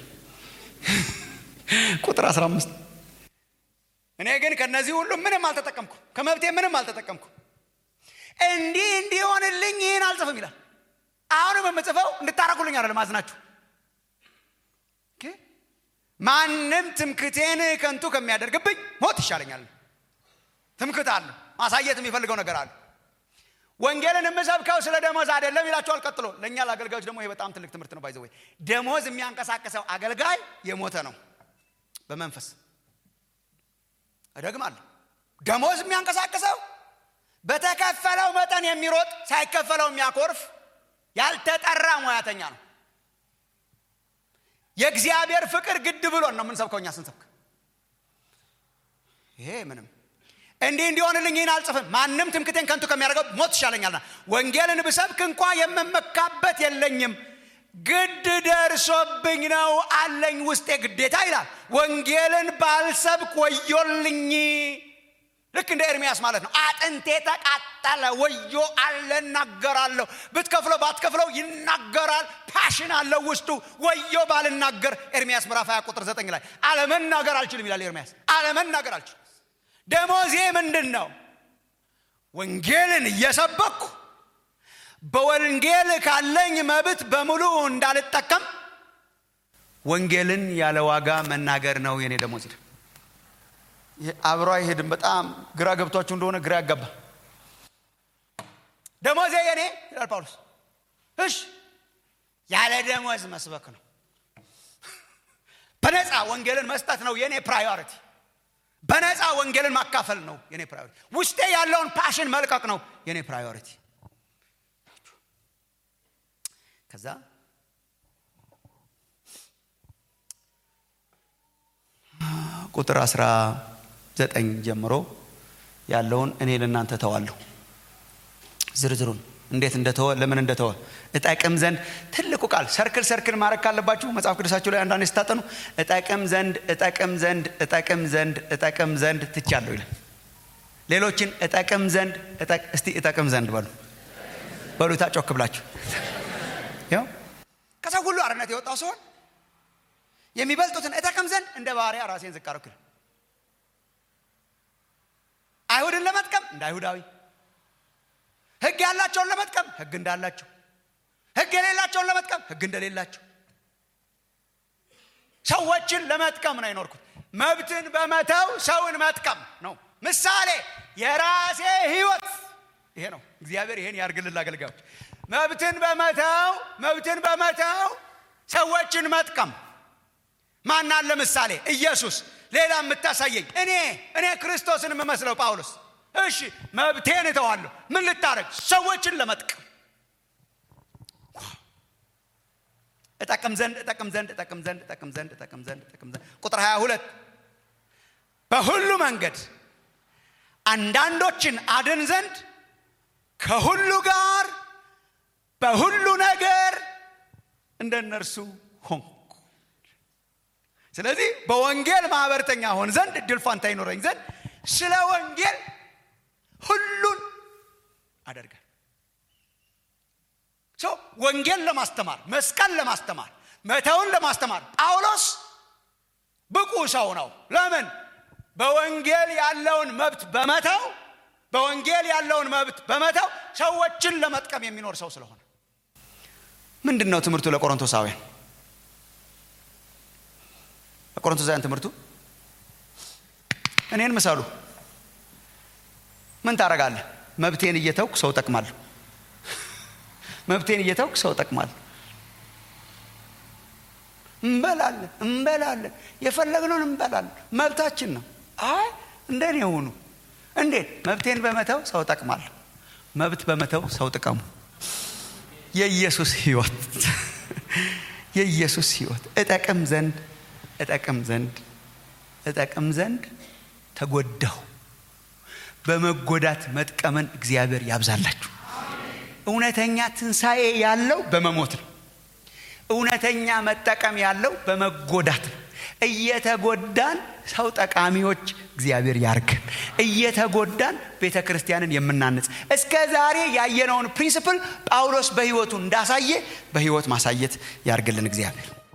ቁጥር 15 እኔ ግን ከነዚህ ሁሉ ምንም አልተጠቀምኩ ከመብቴ ምንም አልተጠቀምኩ እንዲህ እንዲሆንልኝ ይህን አልጽፍም ይላል አሁንም የምጽፈው እንድታረጉልኝ አይደለም አዝናችሁ ማንም ትምክቴን ከንቱ ከሚያደርግብኝ ሞት ይሻለኛል ትምክት አለ ማሳየት የሚፈልገው ነገር አለ ወንጌልን የምሰብከው ስለ ደሞዝ አይደለም ይላቸዋል ቀጥሎ ለእኛ ለአገልጋዮች ደግሞ ይሄ በጣም ትልቅ ትምህርት ነው ባይዘወይ ደሞዝ የሚያንቀሳቀሰው አገልጋይ የሞተ ነው በመንፈስ እደግማለሁ ደሞዝ የሚያንቀሳቅሰው በተከፈለው መጠን የሚሮጥ ሳይከፈለው የሚያኮርፍ ያልተጠራ ሙያተኛ ነው የእግዚአብሔር ፍቅር ግድ ብሎን ነው የምንሰብከው እኛ ስንሰብክ ይሄ ምንም እንዲህ እንዲሆንልኝ ይህን አልጽፍም ማንም ትምክቴን ከንቱ ከሚያደርገው ሞት ይሻለኛልና ወንጌልን ብሰብክ እንኳ የምመካበት የለኝም ግድ ደርሶብኝ ነው አለኝ ውስጤ ግዴታ ይላል ወንጌልን ባልሰብክ ወዮልኝ ልክ እንደ ኤርሚያስ ማለት ነው አጥንቴ ተቃጠለ ወዮ አለ እናገራለሁ ብትከፍለው ባትከፍለው ይናገራል ፓሽን አለው ውስጡ ወዮ ባልናገር ኤርሚያስ ምዕራፍ 20 ቁጥር 9 ላይ አለመናገር አልችልም ይላል ኤርሚያስ አለመናገር አልችልም ደሞዜ ምንድን ነው ወንጌልን እየሰበኩ በወንጌል ካለኝ መብት በሙሉ እንዳልጠቀም ወንጌልን ያለ ዋጋ መናገር ነው የኔ ደሞዝ ይላል አብሮ አይሄድም በጣም ግራ ገብቷችሁ እንደሆነ ግራ ያጋባ ደሞዜ የኔ ይላል ጳውሎስ እሽ ያለ ደሞዝ መስበክ ነው በነፃ ወንጌልን መስጠት ነው የኔ ፕራዮሪቲ በነፃ ወንጌልን ማካፈል ነው የኔ ፕራዮሪቲ ውስጤ ያለውን ፓሽን መልቀቅ ነው የኔ ፕራዮሪቲ ከዛ ቁጥር 19 ጀምሮ ያለውን እኔ ለእናንተ ተዋለሁ ዝርዝሩን እንዴት እንደተወ ለምን እንደተወ እጠቅም ዘንድ ትልቁ ቃል ሰርክል ሰርክል ማድረግ ካለባችሁ መጽሐፍ ቅዱሳችሁ ላይ አንዳንድ ስታጠኑ እጠቅም ዘንድ እጠቅም ዘንድ እጠቅም ዘንድ እጠቅም ዘንድ ትቻለሁ ይላል ሌሎችን እጠቅም ዘንድ እስቲ እጠቅም ዘንድ በሉ በሉ ታጮክ ብላችሁ ያው ከሰው ሁሉ አርነት የወጣው ሲሆን የሚበልጡትን እጠቅም ዘንድ እንደ ባሪያ ራሴን ዝቅ አደረኩ አይሁድን ለመጥቀም እንደ አይሁዳዊ ህግ ያላቸውን ለመጥቀም ህግ እንዳላቸው ህግ የሌላቸውን ለመጥቀም ህግ እንደሌላቸው ሰዎችን ለመጥቀም ነው የኖርኩት መብትን በመተው ሰውን መጥቀም ነው ምሳሌ የራሴ ህይወት ይሄ ነው እግዚአብሔር ይሄን ያርግልን አገልጋዮች መብትን በመተው መብትን በመተው ሰዎችን መጥቀም ማናን ለምሳሌ ኢየሱስ ሌላ የምታሳየኝ እኔ እኔ ክርስቶስን የምመስለው ጳውሎስ እሺ መብቴን እተዋለሁ ምን ልታረግ ሰዎችን ለመጥቀም እጠቅም ዘንድ እጠቅም ዘንድ እጠቅም ዘንድ እጠቅም ዘንድ እጠቅም ዘንድ እጠቅም ዘንድ ቁጥር 22 በሁሉ መንገድ አንዳንዶችን አድን ዘንድ ከሁሉ ጋር በሁሉ ነገር እንደ እነርሱ ሆንኩ ስለዚህ በወንጌል ማህበርተኛ ሆን ዘንድ እድል ፋንታ ይኖረኝ ዘንድ ስለ ወንጌል ሁሉን አደርጋል ወንጌል ለማስተማር መስቀል ለማስተማር መተውን ለማስተማር ጳውሎስ ብቁ ሰው ነው ለምን በወንጌል ያለውን መብት በመተው በወንጌል ያለውን መብት በመተው ሰዎችን ለመጥቀም የሚኖር ሰው ስለሆነ ምንድን ነው ትምህርቱ ለቆሮንቶሳውያን ለቆሮንቶሳውያን ትምህርቱ እኔን ምሰሉ ምን ታረጋለህ መብቴን እየተውክ ሰው ጠቅማለሁ መብቴን እየተውክ ሰው ጠቅማለሁ እንበላለን እንበላለን የፈለግነውን እንበላለን መብታችን ነው አይ እንደኔ የሆኑ እንዴት መብቴን በመተው ሰው ጠቅማለሁ መብት በመተው ሰው ጥቀሙ የኢየሱስ ህይወት የኢየሱስ ህይወት እጠቅም ዘንድ እጠቅም ዘንድ እጠቅም ዘንድ ተጎዳሁ በመጎዳት መጥቀምን እግዚአብሔር ያብዛላችሁ እውነተኛ ትንሣኤ ያለው በመሞት ነው እውነተኛ መጠቀም ያለው በመጎዳት ነው እየተጎዳን ሰው ጠቃሚዎች እግዚአብሔር ያርግን እየተጎዳን ቤተ ክርስቲያንን የምናንጽ እስከ ዛሬ ያየነውን ፕሪንስፕል ጳውሎስ በህይወቱ እንዳሳየ በህይወት ማሳየት ያርግልን እግዚአብሔር